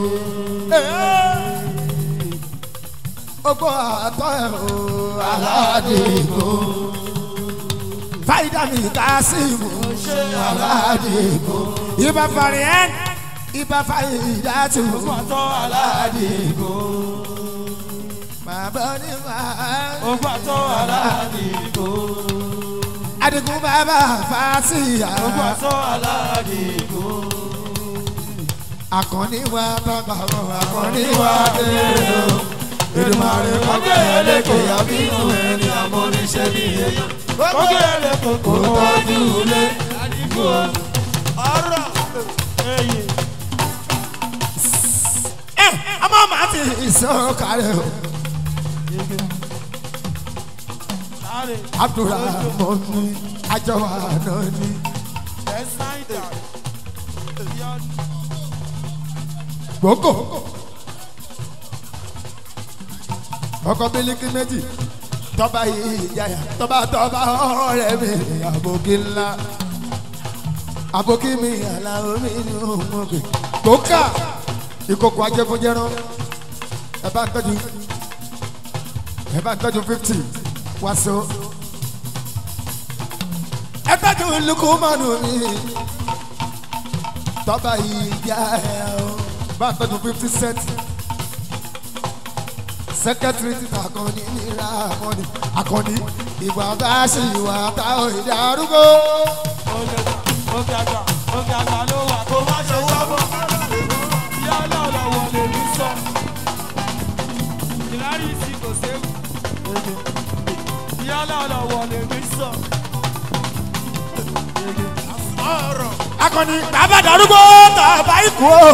ogbó àtọ́ ẹ̀ o aládìgbò fàyídà mi kà sí mi aládìgbò ibà fàrí ẹ̀ ibà fàyídà tù pàtó aládìgbò. bàbá ní bàbá. ó pàtó aládìgbò. adigun bàbá fàásìyà ó pàtó aládìgbò. akọni wa bàbá wọn akọni wa dèrò ìdùmarè kọjá ẹlẹkẹ àbínú ẹni amóríṣẹ ní èyí kókè ẹlẹ́ kókó kó tọ́jú ilé. àdìgbò. ọ̀rọ̀ èyí. ẹ ọmọ màá ti ìsọkalẹ o sáré. abdulrahman ajọwà náà ni ẹ̀sán ìdá. gbogbo ọkọ bílíkì méjì tọ́ba yìí yáyà tọ́ba tọ́ba ọ̀rẹ́ mi àbòkí ńlá àbòkí mi àlàó mi ní òmùgè kókà ìkòkò ajẹkúnjẹrán ẹ bá ń tọ́jú ẹ bá ń tọ́jú fifty wàásù ẹ tọ́jú lukumanu mi tọ́ba yìí yáyà o bá ń tọ́jú fifty cent sẹkẹtiri ti akọni nira akọni akọni ìgbà tá a ṣe ìwà tá a ìdí arúgbó. Òkè àgbà òkè àgbà ló wà kó má ṣe wọ́pọ̀. Ìyá ọlọ́ọ̀lọ́wọ́ lè ní sọ. Ìlárí sí kò séwu. Ìyá ọlọ́ọ̀lọ́wọ́ lè ní sọ. ọ̀rọ̀ akọni bàbá darúgbó tàbá ikú o.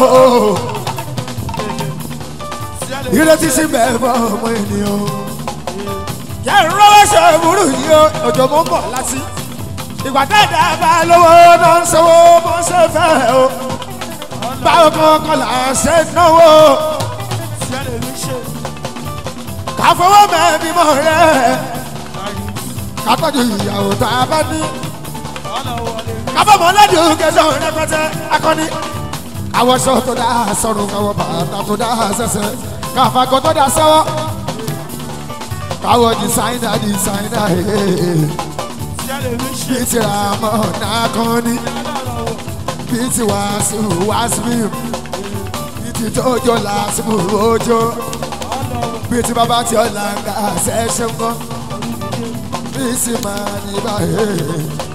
ìrètí sí bẹ́ẹ̀ fọ́ ọmọ ènìyàn. yẹ ìrànwọ́ ṣe burú yìí o òjò mú bọ̀ láti. ìgbà tẹ́ẹ̀dá bá lówó náà ń sanwó bó ṣe fẹ́ o. báwo kankan là ń ṣe náwó. Ìyá lè ní ṣe. ká fọwọ́ mẹ́bí mọ́ rẹ̀. ká tọ́jú ìyàwó tá a bá ní. Ọlọ́wọ́ lè ní. kábọ̀mọ́ lẹ́dí kẹsàn án rẹpẹtẹ akọni. àwọn aṣọ tó dá sọ̀rọ̀ káwọ́ bàtà tó dá sẹ́sẹ́ káfàgọ́ tó dá sọ́wọ́. káwọ́ dísáínà dísáínà Ìyá lè ní ṣe. bíi ti ra mọ́ náà kan ní Ọlọ́wọ́ bíi ti wàásù wàásù bíi ti tójó làásù ojó ọlọ́wọ́ bíi ti bàbá tí ọ̀là ń ga ṣẹ́ṣẹ́ ń kọ́ bíi ti máa ní báyìí.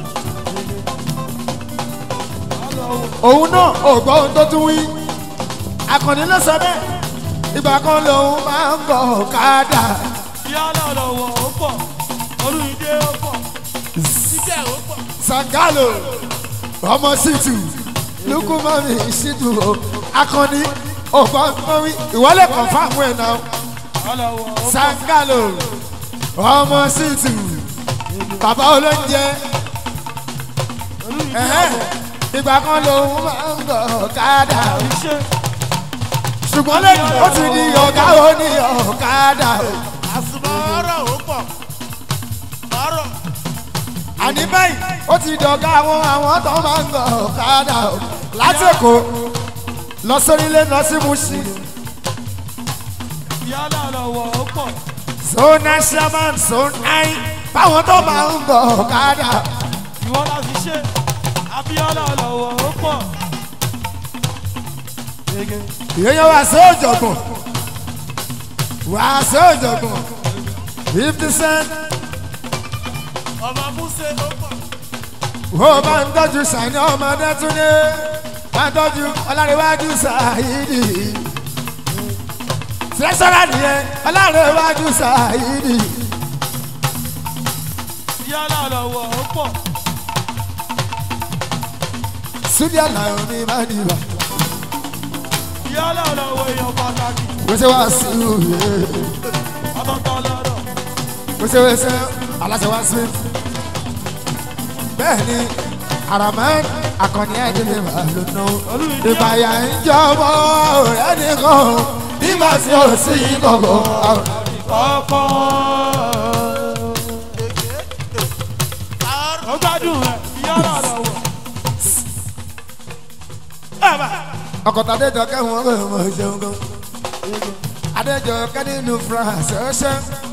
ọlọ́wọ́ òun náà ò gbọ́ ohun tó tún wí akọni ló sọ bẹ́ẹ̀ ìgbà kan lòun máa ń bọ̀ káàdà ìyá ọlọ́ọ̀lọ́wọ́ ó pọ̀ olùdíje ó pọ̀ síbẹ̀ ó pọ̀ sangalo ọmọ situ lukumami situ o akọni ògbọ́ ohun wí ìwọlé kan fáwọn ẹ̀ náà ọlọ́wọ́ ó pọ̀ sangalo ọmọ situ bàbá olóúnjẹ olùdíje ẹ̀hẹ́n, ìgbà kan lòun máa ń bọ̀ káàdà ó ṣe ṣùgbọ́n lẹ́yìn ó ti di ọ̀gá ó ní ọ̀kadà o. àsùnmọ̀ ọ̀rọ̀ ó pọ̀ ọ̀rọ̀ àní báyìí ó ti dọ̀gá àwọn àwọn tó máa ń gbọ̀ ọ̀kadà o. láti èkó lọ sórílẹ̀ lọ sí Mùṣí ìyá ọlọ́ọ̀lọ́wọ́ ó pọ̀ zona shaman zone nine báwọn tó máa ń gbọ̀ ọ̀kadà ìwọ la fi ṣe abíọ́lá ọlọ́wọ́ ó pọ̀ gègé ìyẹn wá sí òjọ̀gbọ̀n wá sí òjọ̀gbọ̀n fifty cent ọmọ múṣe ó pọ̀ ó bá ń tọ́jú sàní ọmọdé tún ní bá ń tọ́jú ọlárẹ̀wájú sàyídì tẹ̀sọ́rà nìyẹn ọlárẹ̀wájú sàyídì ìyá ọlọ́ọ̀lọ́wọ́ ó pọ̀ súdíà làwọn mi máa ń dìbà ìyá ọlọ́ọ̀lọ́wọ́ èèyàn pàtàkì wẹ́sẹ̀ wá sí òye ọ̀tọ̀ọ̀tọ̀ lọ́rọ̀ wẹ́sẹ̀ wẹ́sẹ̀ aláṣẹ wá sí. bẹ́ẹ̀ ni aramẹ́ akọni ẹ̀dínlẹ̀ máa lò ná ìbàyà ń jọmọ́ ọ̀rẹ́ nìkan nígbà tí ó sì kọ̀kọ́. ọkọ̀ ó gbádùn rẹ̀ ìyá ọlọ́ọ̀lọ́wọ́ ọkọ̀ tàdéjọ kẹ́hìn ọ̀rọ̀ ọmọ ìṣẹ́un gan. adéjọ kẹ́ nínú France ọ̀ṣẹ́.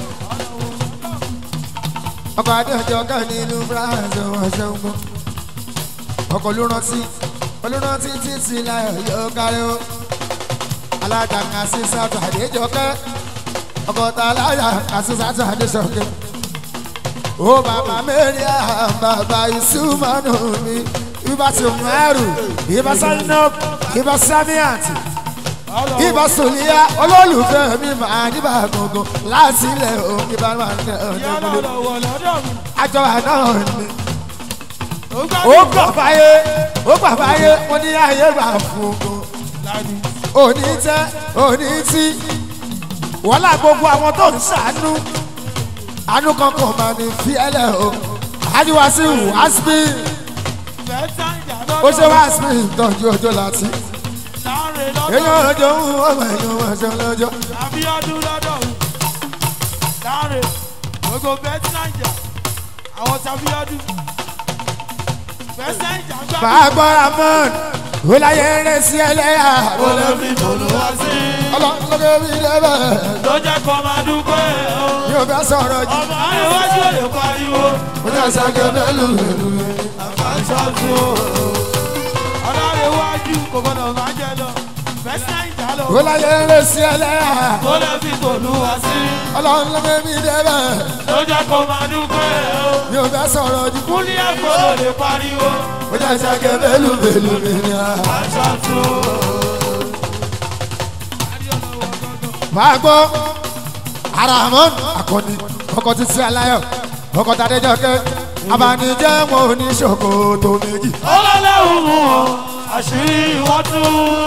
ọkọ̀ adéjọ kẹ́ nínú France ọmọ ìṣẹ́un gan. ọkọ̀ olùrántí olùrántí títí láyọ̀ yóò kárí o. alága kàṣí sátọ̀ adéjọ kẹ́. ọkọ̀ tá alága kàṣí sátọ̀ adéjọ kẹ́. ó bàbá mẹ́rin bàbá ìsúmọ́nù mi ibà tí mo ẹrù ibà sáyẹnọ́p ibà sámíàtì ibà sòlíyà olólùfẹ́ mi máa níbà gbọ̀ngàn láti ilẹ̀ o ibà máa ń tẹ̀ ọ́ ìyá nígbàlódé ọlọ́ọ̀lọ́wọ́ lọ́dọ̀ mi àjọ àná ni ó ó gbádùn gbà fáyé ó gbà fáyé mo ní ayé gbà fún un lánìí òní tẹ́ òní tí wọ́n lá gbogbo àwọn tó ń ṣàánú àánú kankan máa ní fiẹ́lẹ̀ o àjùwá sí wàásù fẹ́ẹ́ tán ìjà ó ṣe lọ́dọ̀ wàásù ìtọ́jú ọjọ́ láti. láàrin lọ́dọ̀ èèyàn ọjọ́ ń ọmọ èèyàn ọmọ ẹ̀ṣẹ̀ lọ́jọ́ àbíọ́dún lọ́dọ̀ mi láre gbogbo bẹ́ẹ̀tì naija àwọn sábíọ́dún bẹ́ẹ̀sì naija gbà máa gbọ́ ramon ó láyé rẹ̀ sí ẹlẹ́yà kó lè fi tòlúwa sí ọlọ́lọ́gẹ́ mi lẹ́bẹ̀ ló jẹ́ kó máa dúpẹ́ o. yóò bá sọ̀rọ̀ jù ọmọ àríwájú ò lè pariwo ó ní àṣàkẹ́ mẹ́lú mẹ́lú àfàṣọ́tù o. ọlọ́rẹ̀wájú kò gbọ́dọ̀ máa jẹ lọ bẹ́ẹ̀sì naija lọ ó láyé rẹ̀ sí ẹlẹ́yà kó lè fi tòlúwa sí ọlọ́lọ́gẹ́ mi lẹ́bẹ̀ ló jẹ́ kó máa dúpẹ́ o. yóò bá sọ̀rọ̀ jù kúlí àgbọ̀dọ̀ lè pariwo ó ní àṣàkẹ́ mẹ́lú mẹ́lú mẹ́lú àfàṣọ́tù o. máa gbọ́ aramon akọni ọkọ̀ títí aláyọ̀ ọkọ̀ tàdéjọ́kẹ́ abanijẹ́ wọn ò ní ṣòkòtò méjì. ọlọ́lẹ́hùn mú ọ àṣírí wọn tún.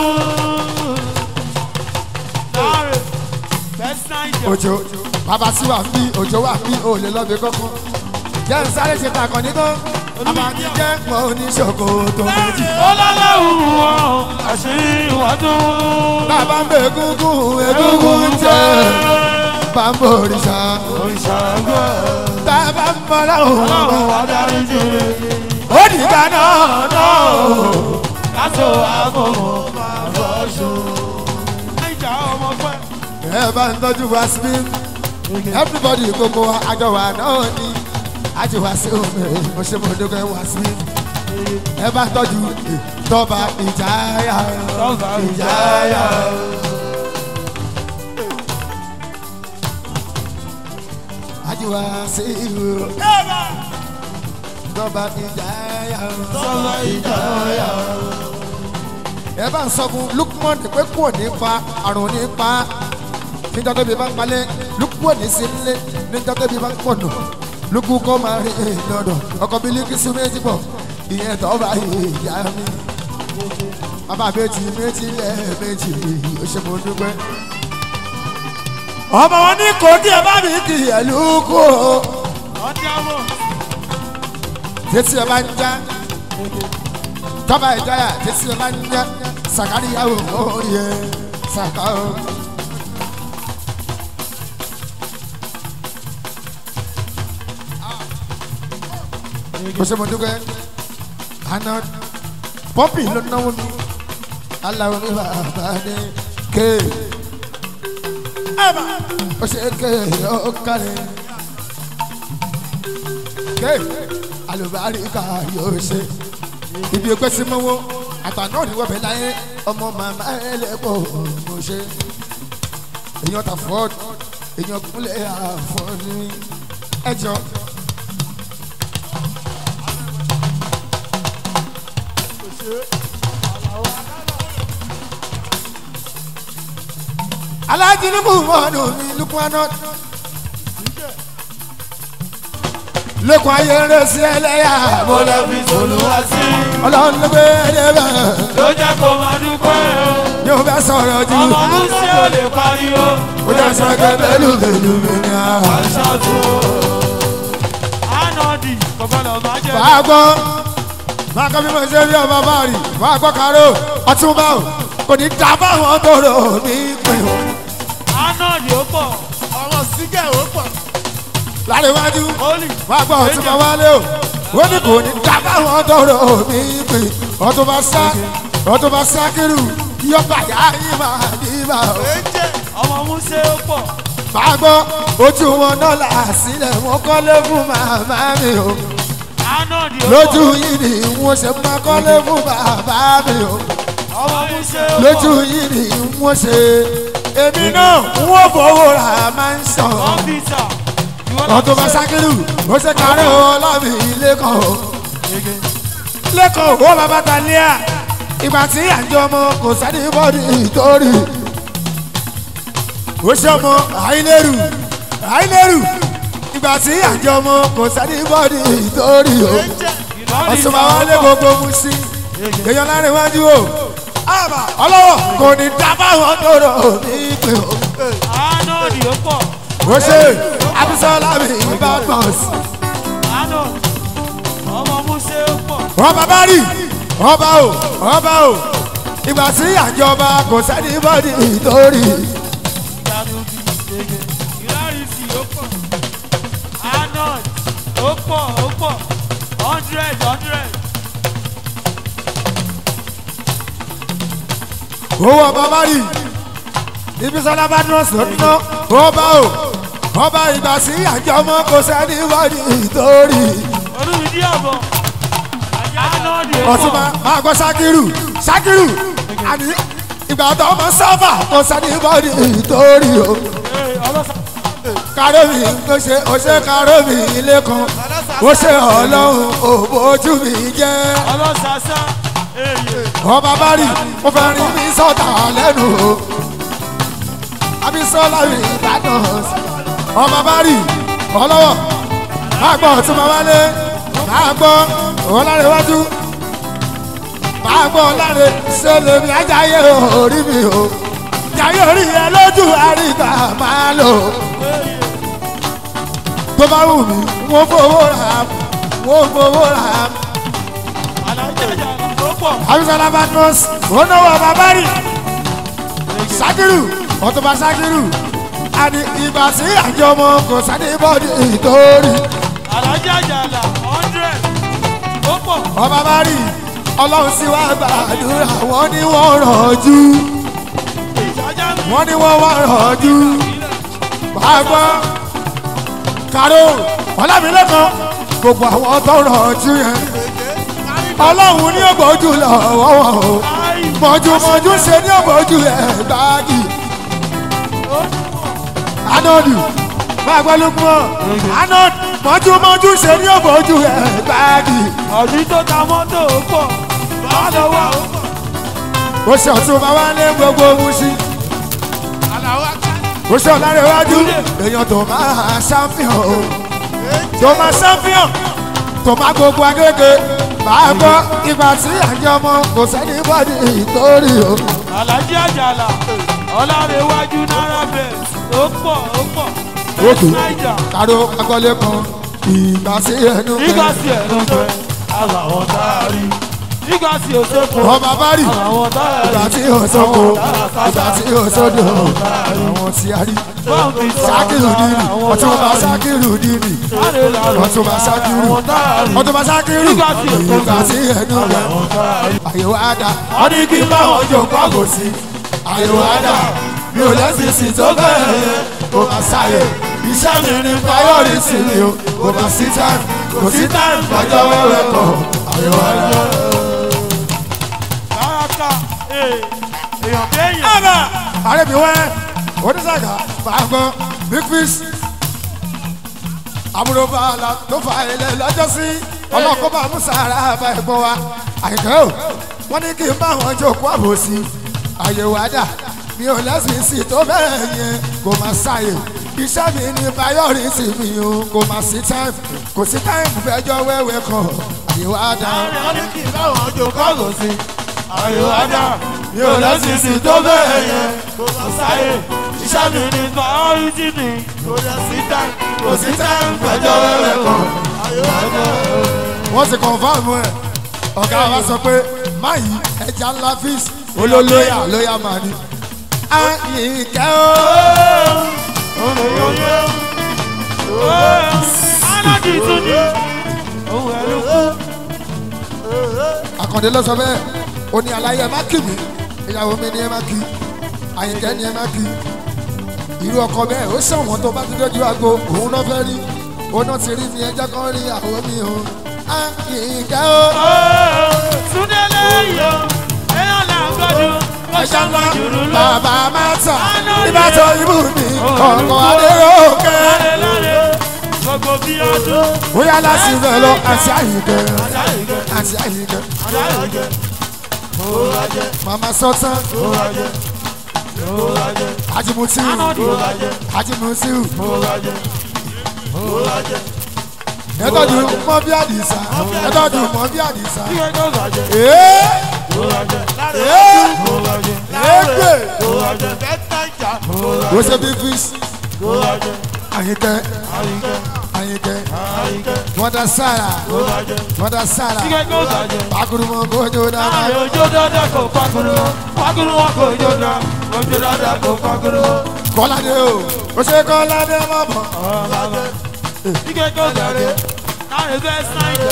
láàrin bẹ́ẹ̀sì naija òjò bàbá sí wà bí òjò wà bí òòlè lọ́bẹ̀ kọ́kọ́ jẹ́ ń sáré ṣe takàn nínú abanijẹ́ wọn ò ní ṣòkòtò méjì. ọlọ́lẹ́hùn mú ọ àṣírí wọn tún. bàbá ń bẹ egungun egungun ń jẹ bàbá òrìṣà ìṣàgbọ́ bàbá ń bọ̀ láwọn ọlọ́run wà dárí jù ó dìgbà náà náà. kátó àbọ̀mọ̀ bàbá ṣù. naija ọmọ pẹ́. ẹ bá ń tọ́jú wá sí everybody gbogbo wa àjọ wa náà ni àjọ wá sí omi mo ṣe mo dókè wá sí ẹ bá ń tọ́jú tọ́ba ìjáyà Tọ́ba ìjáyà. àjọ wá sí tọ́ba ìjáyà tọ́ba ìjáyà. ẹ bá ń sọ fún Lukman pé kò ní pa àrùn ní pa níjọ́ tóbi bá ń palẹ̀ lukú òní sí nílé níjọ́ tóbi bá ń pọ̀nù lukú kọ́ máa rí lọ́dọ̀ ọkọ̀ bílíkìsù méjì pọ̀ ìyẹn tó bá ìyá mi. bàbá méjì méjì lẹ́ẹ̀mejì ó ṣe mo dúpẹ́. ọmọ wọn ní kò kí ẹ bá mi kì í ẹ lukú o ọdí àmọ́ tẹ́tí ẹ bá ń já tọ́ba ìjáyà tẹ́tí ẹ bá ń já sàkáríyàwó orí ẹ sàkà o. kò ṣe mo dúpẹ́ àná pọ́pì ló náwó mi aláwo mi bàbá ní ké ó ṣe ké ó kárẹ̀ ké alùbáríkà yóò ṣe ibi ẹgbẹ́ sí mọ́wọ́ àtàná òní wọ́pẹ́ láyé ọmọ màmá ẹlẹ́pọ̀ mo ṣe èèyàn ta fọ́ọ̀d èèyàn kúnlẹ̀ àfọ́ọ̀ní ẹjọ́. alájí ní muhammadu mi lukumanu lókun ayé rẹ sí ẹlẹ́yà mo lè fi tòlúwa sí. ọlọ́run ló gbé ẹlẹ́bẹ̀ ló jẹ́ kó máa dúpẹ́ o. ní o bẹ sọ̀rọ̀ jù ọmọ musa ò lè pariwo. ó jẹ́ sọ́kẹ́ pẹ̀lú pẹ̀lú mi ní a. àṣàtò. anọ́dì kò gbọ́dọ̀ máa jẹ. wàá gbọ́ máa kọ́ bí mo ṣe rí ọba bá rí wàá gbọ́ káró ọtún bá o kò ní dá báwọn tó rò mí pé o. anọ́dì ó pọ̀. ọmọ sígẹ̀ ó pọ̀. láríwájú Holy. wàá gbọ́ ọtún bá wálé o ó ní kò ní dá báwọn tó rò mí pé ọtún bá sá ọtún bá sá kírù yọba yá yín máa ní bá o. èjè ọmọ musa ó pọ̀. máa gbọ́ ojú wọn náà là sílẹ̀ wọn kọ́lé fún màmá mi o anọ́dì ó pọ̀. lójú yìí ni wọ́n ṣe máa kọ́lé fún bàbá mi o ọmọ musa ó pọ̀. lójú yìí ni wọ́n ṣe èmi náà wọ́n fowó ra máa ń sàn kọ́mpútà. wọ́n tó bá sákìlù ó ṣe kárí ọlọ́mì lẹ́kọ̀ọ́ lẹ́kọ̀ọ́ ó bàbá ta lẹ́à ìgbà tí àjọ ọmọ kò sẹ́ni bọ́ọ̀dì ìtòrí ó ṣe ọmọ àìlérù àìlérù ìgbà tí àjọ ọmọ kò sẹ́ni bọ́ọ̀dì ìtòrí o èjè ọ̀ṣunmọ̀ wa lé gbogbo mu sí èèyàn lárin wájú o ọlọ́wọ́ kò ní dábàá tó rọ̀ ní pé o anọ́dì ó pọ̀. ó ṣe abisola mi bá gbọ̀n sí. anọ́dì ọmọ musa ó pọ̀. ọba bá rí ọba o ọba o ìgbà tí àjọba kò sẹ́ni bọ́dì ìtòrí ìyanu bí gègé. ìrárí sí ó pọ̀. pọ̀ ó pọ̀ hundred hundred. owó ọba bá rí ibi sọlá bá dúró sọ́nà ọba o ọba ìgbà sí àjọmọ kò sẹ́ni wọ́ọ̀dì ìtòrí olùdí ọ̀bọ̀ anọ́ọ̀dì ọtún máa máa gbọ́ sákìrù sákìrù àní ìgbà tó ọmọ sáfà kò sẹ́ni wọ́ọ̀dì ìtòrí o kárọ́mì ó ṣe ó ṣe kárọ́mì ilé kan ó ṣe ọlọ́run òbójú mi jẹ́ ọlọ́sàsá èyí ọba bá rí mo fẹ́ rí mi sọ́tà lẹ́nu o abisola rí ìbàdàn ọba bá rí ọlọ́wọ́ máa gbọ́ ọ̀tún máa wálé máa gbọ́ ọ̀làrẹ̀wájú máa gbọ́ ọ̀làrẹ̀ ṣe lèmi ajáyé orí mi o jayé orí yẹn lójú àríkà máa lò tó bá wù mí wọ́n fowó rà wọ́n fowó rà alájàjà ó pọ̀ abisola badmus onowo babari sakiru ọtọba sakiru àní ìgbà tí àjọmọ kò sáré bọ́ọ̀dì ìtòrí alájàjà là hundred ó pọ̀ ọba bari ọlọ́run sì wá gbàdúrà wọ́n ní wọ́n rọ̀jú ìjájá mi wọ́n ní wọ́n wá rọ̀jú bàbá karo ọlámilẹ́kan gbogbo àwọn tó rọ̀jú yẹn ọlọ́run ní ògbójú lọ́wọ́ wọn o láì mọ̀júmọ̀jú ṣe ní ògbójú ẹ̀ gbáàgì. ó anọdù máa gbọ́ ló kún ọ́ anọdù mọ́júmọ́jú ṣe ní òbójú ẹ̀ gbáàgì ọdún tó ta mọ́tò ó pọ̀ bá lọ́wọ́ ó pọ̀ ó ṣe ọ̀tún máa wá lé gbogbo ohun sí ó ṣe ọ̀lára iwájú èèyàn tó máa ṣàfihàn o tó máa ṣàfihàn tó máa gbogbo agége máa gbọ́ ìgbà tí àjọmọ kò sẹ́ni bọ́dì ìtòrí o alájí àjàlá ọlárẹ̀wájú náírà bẹ́ẹ̀ ó pọ̀ ó pọ̀ òkè náírà káró agbọ́lé kan ìgbà sí ẹnu nígbà fẹ́ tí ẹ̀ ló fẹ́ àwọn tá a rí nígbà tí ó sẹ́kọ̀ọ́ ọba bá rí àwọn tá a ìgbà rí tí ò sóko ìgbà tí ò sódò àwọn tí a rí báńkì sákìrù dìrì ọtúnba sákìrù dìrì ọtúnba sákìrù ọtúnba sákìrù ìgbà tí ẹnu rẹ àyẹ̀wò àdá wọ́n ní kí n bá wọn jò pàgò sí àyẹ̀wò àdá mi ò lẹ́sìn sí tó bẹ́ẹ̀ yẹn kò máa ṣàyẹ̀ iṣẹ́ mi ní priority mi o kò máa sí time kò sí time lọ́jọ́ wẹ́wẹ́ kan àyẹ̀wò àdá. káraká èèyàn kéèyàn Aga Arẹ́bíwẹ́ oníṣàgà fàgbọ́ big fish àbúrò bàálà tó fa ilẹ̀ lọ́jọ́ sí ọlọ́kọ́ bá mú sàrà bá ẹ̀gbọ́n wa àyíká o wọ́n ní kí n bá wọn jókòó àbòsí àyẹ̀wò àdá mi ò lẹ́sìn sí tó bẹ́ẹ̀ yẹn kò máa ṣàyè iṣẹ́ mi ní priority mi o kò máa sí time kò sí time fẹjọ́ wẹ́wẹ́ kan àyẹ̀wò àdá wọ́n ní kí n bá wọn jò kọ́gò sí. ayò ajá mi ò lẹ́sìn sí tó bẹ́ẹ̀ yẹn kò mọ̀ sáyé. iṣẹ́ mi ní priority mi kò dẹ̀ sí táì. kò sí time fẹjọ́ wẹ́wẹ́ kan. ayò ajá. wọ́n ti kọ̀nfàmù ẹ̀ ọ̀gá wa sọ pé máyì ẹja ńlá fíìs olólóyà lóyà máa ní. àyìnkẹ́ o olóyè alájí tún ní ohun ẹ̀rú kú àkàndé ló sọ bẹ́ẹ̀ ó ní aláyé ẹ má kì mí ìyàwó mi ni ẹ má kì àyìnkẹ́ ni ẹ má kì irú ọkọ bẹ́ẹ̀ ó ṣàwọn tó bá ti dójú àgbo òun náà fẹ́ rí òun náà ti rí mi ẹjẹ́ kan rí àwọn mi o àyìnkẹ́ o súndélé yìí èèyàn là ń gbọ́dọ̀ ẹ̀ṣá ńlá bàbá máa tà nígbà tó ibù mi ọkọ̀ adéròkè. gbogbo bí ọdún bóyá láti ibẹ̀ lọ àti àyíkẹ́ àti àyíkẹ́ màmá sọ́tàn ajimutiu ajimutiu ẹtọ́jú mọ́ bí àdìsá ẹtọ́jú mọ́ bí àdìsá ee ee égbè ó ṣe bí fish àyíkẹ́ àyíkẹ́ mọ́tà sára mọ́tà sára pakurumọ kojú dáná ojú dáadáa kò pàkúrú pàkúrú wọn kò jó dá ojú dáadáa kò pàkúrú kọ́ládé o ó ṣe kọ́ládé mọ́ bọ̀ ike kò gàdé Káre bẹ́ sáyidà.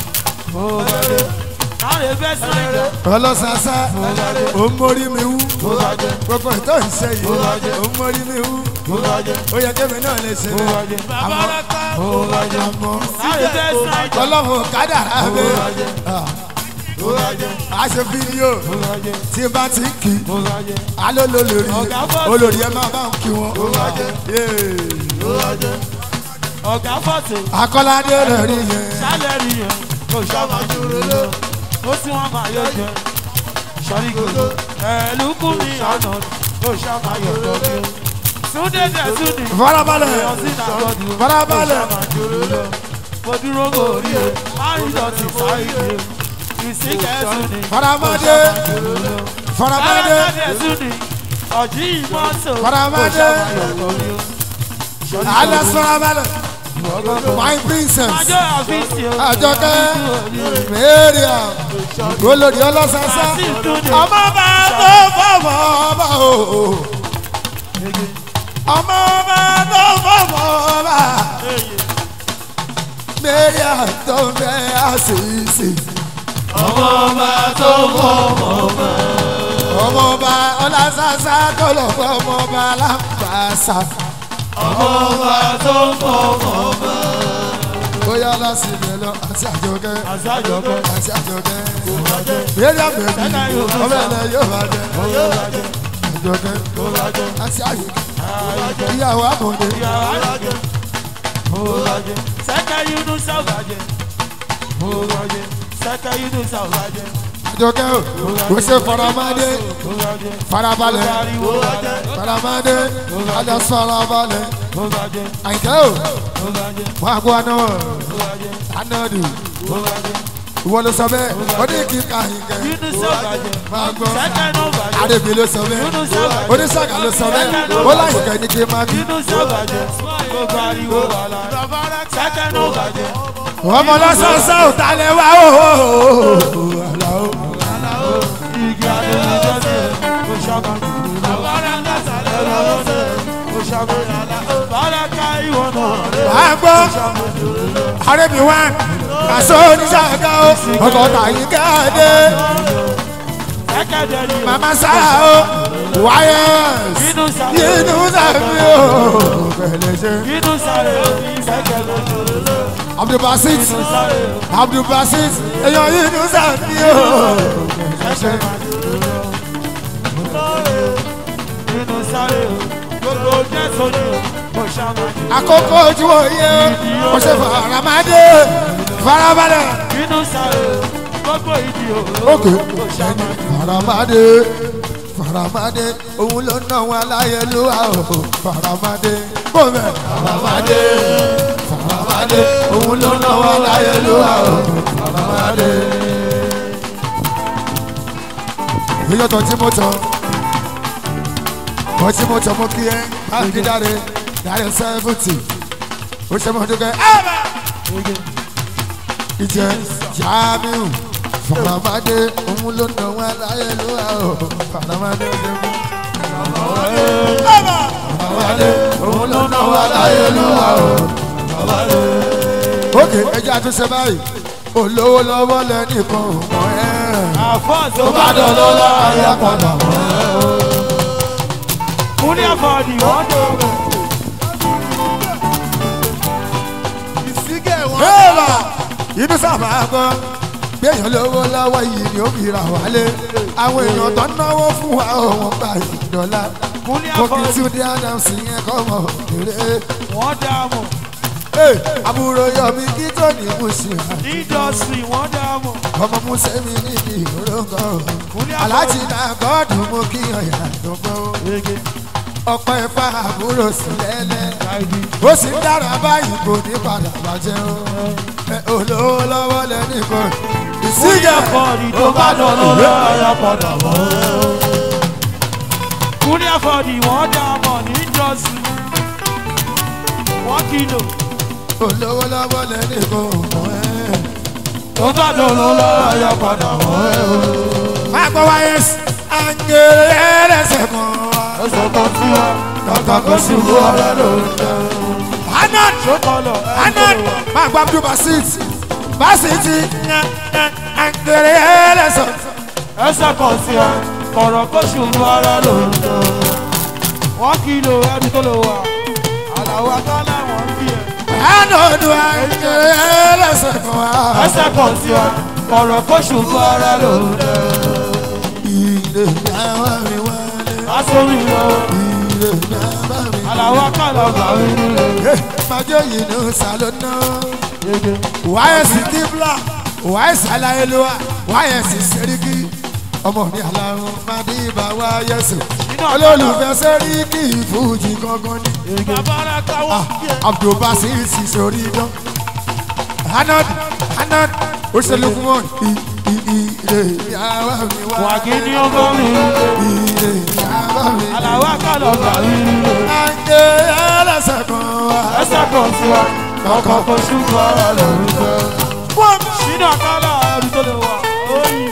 Káre bẹ́ sáyidà. ọlọ́sàsá ó ń mórí mi wú gbogbo ìtọ́ ìṣe yìí ó ń mórí mi wú ó yẹ kémi náà lè ṣe Bàbá Raka. àmọ́ Káre bẹ́ sáyidà. ọlọ́run kádàrá mi a ṣe fídíò tí bá ti ń kí alo lolórí Ọ̀gá bọ́ọ̀sì. olórí ẹ máa bá ń kí wọn. Ọ̀gá fọ̀tì. akọ́ládé rẹ̀ rí yẹn Sálẹ̀ rí yẹn. Kò ṣọ́mọ dúró lọ. Ó sì wọ́n máa yọ jẹ. Sọ́rí gbogbo. Ẹ̀lúkú mi àná. Kò ṣọ́mọ yọ jọ. Súndé dẹ̀ súndé. farabalẹ̀ Èèyàn sí ìdàgbọ́dù. farabalẹ̀ Kò ṣọ́mọ dúró lọ. Mo dúró gòrí o. Máyìndọ̀tì sáyé. Ìsìnkẹ́ súndé. faramade faramade ọ̀jí ìmọ̀tò Faramade. alẹ́ farabalẹ̀ my princess ọjọ́ àfíìsì o àjọkẹ́ mẹ́rìà olórí ọlọ́sàsá ọmọ bá tó fọmọ ọba o ọmọ bá tó fọmọ ọba mẹ́rìà tó ń bẹ àṣìṣe ọmọ ọba tó mọ ọmọ ọmọ ọba ọlọ́sàsá tó lọ fọ ọmọ ọba lápàṣà ọmọ ọba tó mọ ọmọ bóyá lásìlẹ̀ lọ àti àjọkẹ́ àzájọkẹ́ àti àjọkẹ́ mẹ́rìà bẹ̀bí ọmọ ẹ̀lẹ́ yóò bá jẹ àjọkẹ́ àti àjọkẹ́ ìyàwó àmọ̀dé. sẹ́kẹ̀ yúnú sàwùbàjẹ́ sẹ́kẹ̀ yúnú sàwùbàjẹ́ àjọkẹ́ o kò ṣe faramade farabalẹ̀ faramade adé farabalẹ̀ àyìnkẹ́ o wọ́n àgọ́ àná anadu ìwọ ló sọ bẹ́ẹ̀ ó ní kí n ká àyìnkẹ́ yúnú sàwùbàjẹ́ máa gbọ́ sẹ́kẹ̀ náà bàjẹ́ àdèbí ló sọ bẹ́ẹ̀ oníṣàgà ló sọ bẹ́ẹ̀ ó láyìnkẹ́ ní kí n máa bí yúnú sàwùbàjẹ́ gbogbo ariwo wà lára sẹ́kẹ̀ náà bàjẹ́ ọmọ lọ́sọ̀ọ́sọ̀ ò talẹ̀ wá o. igi adéwì jọ́sẹ̀ kò ṣàmà kò ṣàmà bàràkà ìwọ náà rẹ̀ máa gbọ́ àrẹ́bí wá àṣọ oníṣàgà o ọkọ̀ tàyí káàdé sẹ́kẹ̀ dẹ̀rí o màmá sáà o wáyẹ̀s yúnú sàrẹ̀ yínú sàmì o pẹ̀lẹ́ ṣe. yúnú sàrẹ̀ sẹ́kẹ̀ lójúlélẹ̀ abdulbasit yúnú sàrẹ̀ abdulbasit èèyàn yínú sàmì o pẹ̀lẹ́ ṣe. yúnú sàrẹ̀ gbogbo jẹ́ sóni o kò ṣàmà àkókò ojú òye o ṣe faramade farabalẹ̀. yúnú sàrẹ̀ gbogbo ìdí o òkè kò ṣàmà faramade faramade òun ló ná wọn aláyélúwà o faramade bọ́mẹ̀ faramade faramade òun ló ná wọn aláyélúwà o faramade. ìyọ̀tọ̀ tí mo tọ̀ ọ̀ tí mo tọ̀ mo kí ẹ báńkì dáre dáre sẹ́fùtì ó ṣe mọ́ dúkẹ́ ẹ̀bà ìjẹ jamiu faramade òun ló ná wọn aláyélúwà o faramade ṣe mú. faramade òun ló ná wọn aláyélúwà o. ókè ẹjẹ àtúnṣe báyìí olówó lọ́wọ́ lẹ́nìkan ò mọ̀ ẹ́. àfọ́ọ̀sì tó bá dán lọ́la ayé padà mọ́ ẹ́ o. kúnlẹ̀ àfọ̀ọ̀dì wọ́n tó bẹ̀. Bẹ́ẹ̀ba inú sábà gbọ́ gbẹ̀yàn lówó lọ́wọ́ yìí ni ó fi ra wálé. Àwọn èèyàn tó ń náwó fún wa ò wọ́n gba ìdọ́là. kúnlẹ̀ Mo kì í àfọ̀ọ̀dì tún dé Adams yẹn kọ́ mọ̀ òkèrè. wọ́n dá mọ̀ Ee, Àbúrò Yọ̀mí kí tó ní Mùsùlùmí. indọ́sírì wọ́n dá mọ̀ Ọmọ Mùsùlùmí níbi ìrókò. kúnlẹ̀ Aláàjì náà gọ́ọ̀dù mú kí ọ̀yà tó gbọ́. àfọ̀ọ̀dì Ọ̀pọ̀ ẹ̀fà àbúrò sí lẹ́lẹ́. ó sì ń dára báyìí kò ní padà bàjẹ́ o. ẹ olówó lọ́wọ́ lẹ́nìkan. kúnlẹ̀ ìsíjà àfọ̀ọ̀dì tó bá dọ̀nà lọ́yà padà mọ́. kúnlẹ̀ àfọ̀ọ̀dì wọ́n dá mọ̀ ní indọ́sírì wọ́n kìlò olówó lọ́wọ́ lẹ́nìkan ò mọ̀ ẹ́. tó bá dọ̀nà lọ́yà padà mọ́. má gbọ́ wáyé àǹgẹ̀rẹ̀ ẹlẹ́sẹ̀ kan wá. ẹsẹ̀ kan sí wa kàkà kó sì wú ọ̀rẹ́ ló ń jẹ. anan ṣókọlọ anan máa gba abdul basit basit àgbèrè ẹlẹ́sọ̀ ẹsẹ̀ kan sí ẹ kọ̀rọ̀ kó ṣùgbọ́n ara ló ń lọ. wọ́n kìlò ẹni tó lò wá àlàó akálà wọ́n bí ẹ. ànàdù àgbèrè ẹlẹ́sọ̀ fún wa. ẹsẹ̀ kan sí ẹ kọ̀rọ̀ kó ṣùgbọ́n ara ló ń lọ. ilé ìyàwó mi wálé aṣọ́rí lọ ilé ìyàwó mi. àlàó akálà gbà mí nílé. májò yìí ló sàlónà wáyẹ̀sì kíbla wáyẹ̀sì aláyélúwà wáyẹ̀sì sẹ́ríkì ọmọ mi aláwọ̀ mádìbà wáyẹ̀sì olólùfẹ́ sẹ́ríkì fújì gangan ni. bàbára káwọ́ bí ẹ. abdulbasir sì sórí dán hanad hanad òṣèlú fún wọn ilé ìyàwó mi wá wàgí ní ọgọ́ mi nílé. ilé ìyàwó mi. àlàó akálà gbà mí nílé. àǹdè ẹlẹ́sẹ̀ kan wá. ẹsẹ̀ kan sí ẹ kọ̀rọ̀ kó ṣùgbọ́n ara ló ń lọ. wọ́n sínú àkàlà ẹrù tó lè wà oyin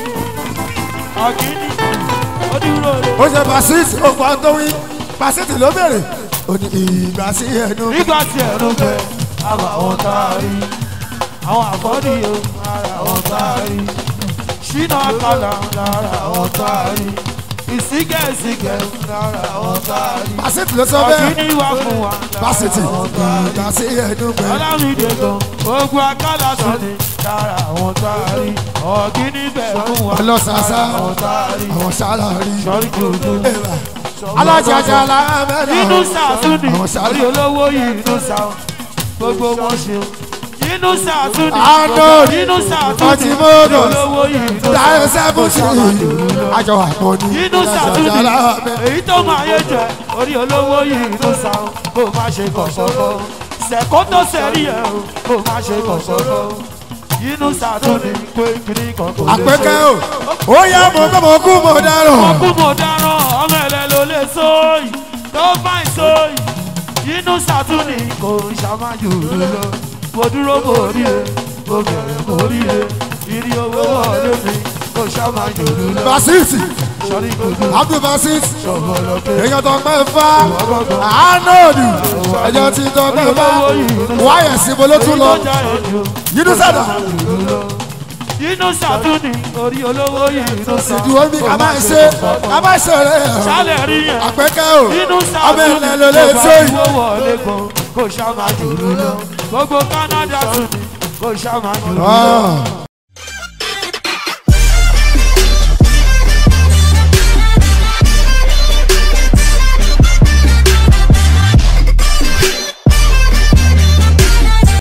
àgídí ó dúró lè. ó ṣe basit ó pa tó wí basit ló bèrè ó ní ìgbà sí ẹnu nígbà tí ẹ̀rù bẹ àwọn àwọn tá a rí àwọn àfọ́dí o lára àwọn tá a rí sínú àkàlà lára àwọn tá a rí ìsígẹ̀sígẹ̀ lára àwọn tá a rí basit ló sọ bẹ́ẹ̀ àgídí wà fún wa basit lára àwọn tá a rí. ìgbà sí ẹnu pẹ̀lú. ọlámídé gan ogun akálà tó ní lára àwọn tá a rí ọ̀gíní bẹ̀ fún wa ọlọ́sàsá lára àwọn tá a rí àwọn sálárì sọ́rí kòtò. alájàjà làmẹ́rẹ̀ nínú sàtúndì àwọn orí sálárì. olówó yìí nínú sà gbogbo wọn ṣe o. nínú sàtúndì Arnold, nínú sàtúndì Ọtí-Mọ́dọ̀, orí olówó yìí nínú dáhùn sẹ́fúnṣì àjọ àpọ̀jù nínú sàtúndì alájàjà làmẹ́rẹ̀. èyí tó máa yé jẹ orí olówó yìí nínú sà kó má ṣe kọ̀sọ́kọ́ sẹ̀kọ́ tó sẹ̀rí ẹ̀ o kó má ṣe kọ̀sọ́kọ́ nínú sàtúndì pé kiri kan kò lè ṣe. àpẹkẹ o ó yá mo gbọ́ mo kú mo dáràn. kú mo dáràn ọmọ ẹlẹ ló lè sóyì tó fáìn sóyì inú sàtúnì kò ṣàmájù lọ mo dúró mo ríre mo bẹ̀rẹ̀ mo ríre ìrì owó wọlé mi kò ṣàmájù lọ basit sọrí gbogbo abdul basit ṣọ̀bọ̀lọ́kẹ́ èèyàn tó pẹ́ fá arnold ẹ̀jẹ̀ tí tó pẹ́ fá wáyẹ̀ síbo ló tún lọ ìtọ́jà ẹ̀jọ̀ yínú sẹ́dà inú sàtúnì orí olówó yìí inú sàtúnì ìdúró bí ká máa ń ṣe ká máa ń ṣeré ṣálẹ̀ rí yẹn. àpẹkẹ o inú ọmọ sáàtún ilẹ̀ ló lè tó yìí. owó wọlé gan kò ṣá máa jùlọ lọ gbogbo canada tún ni kò ṣá máa jùlọ lọ. Ah.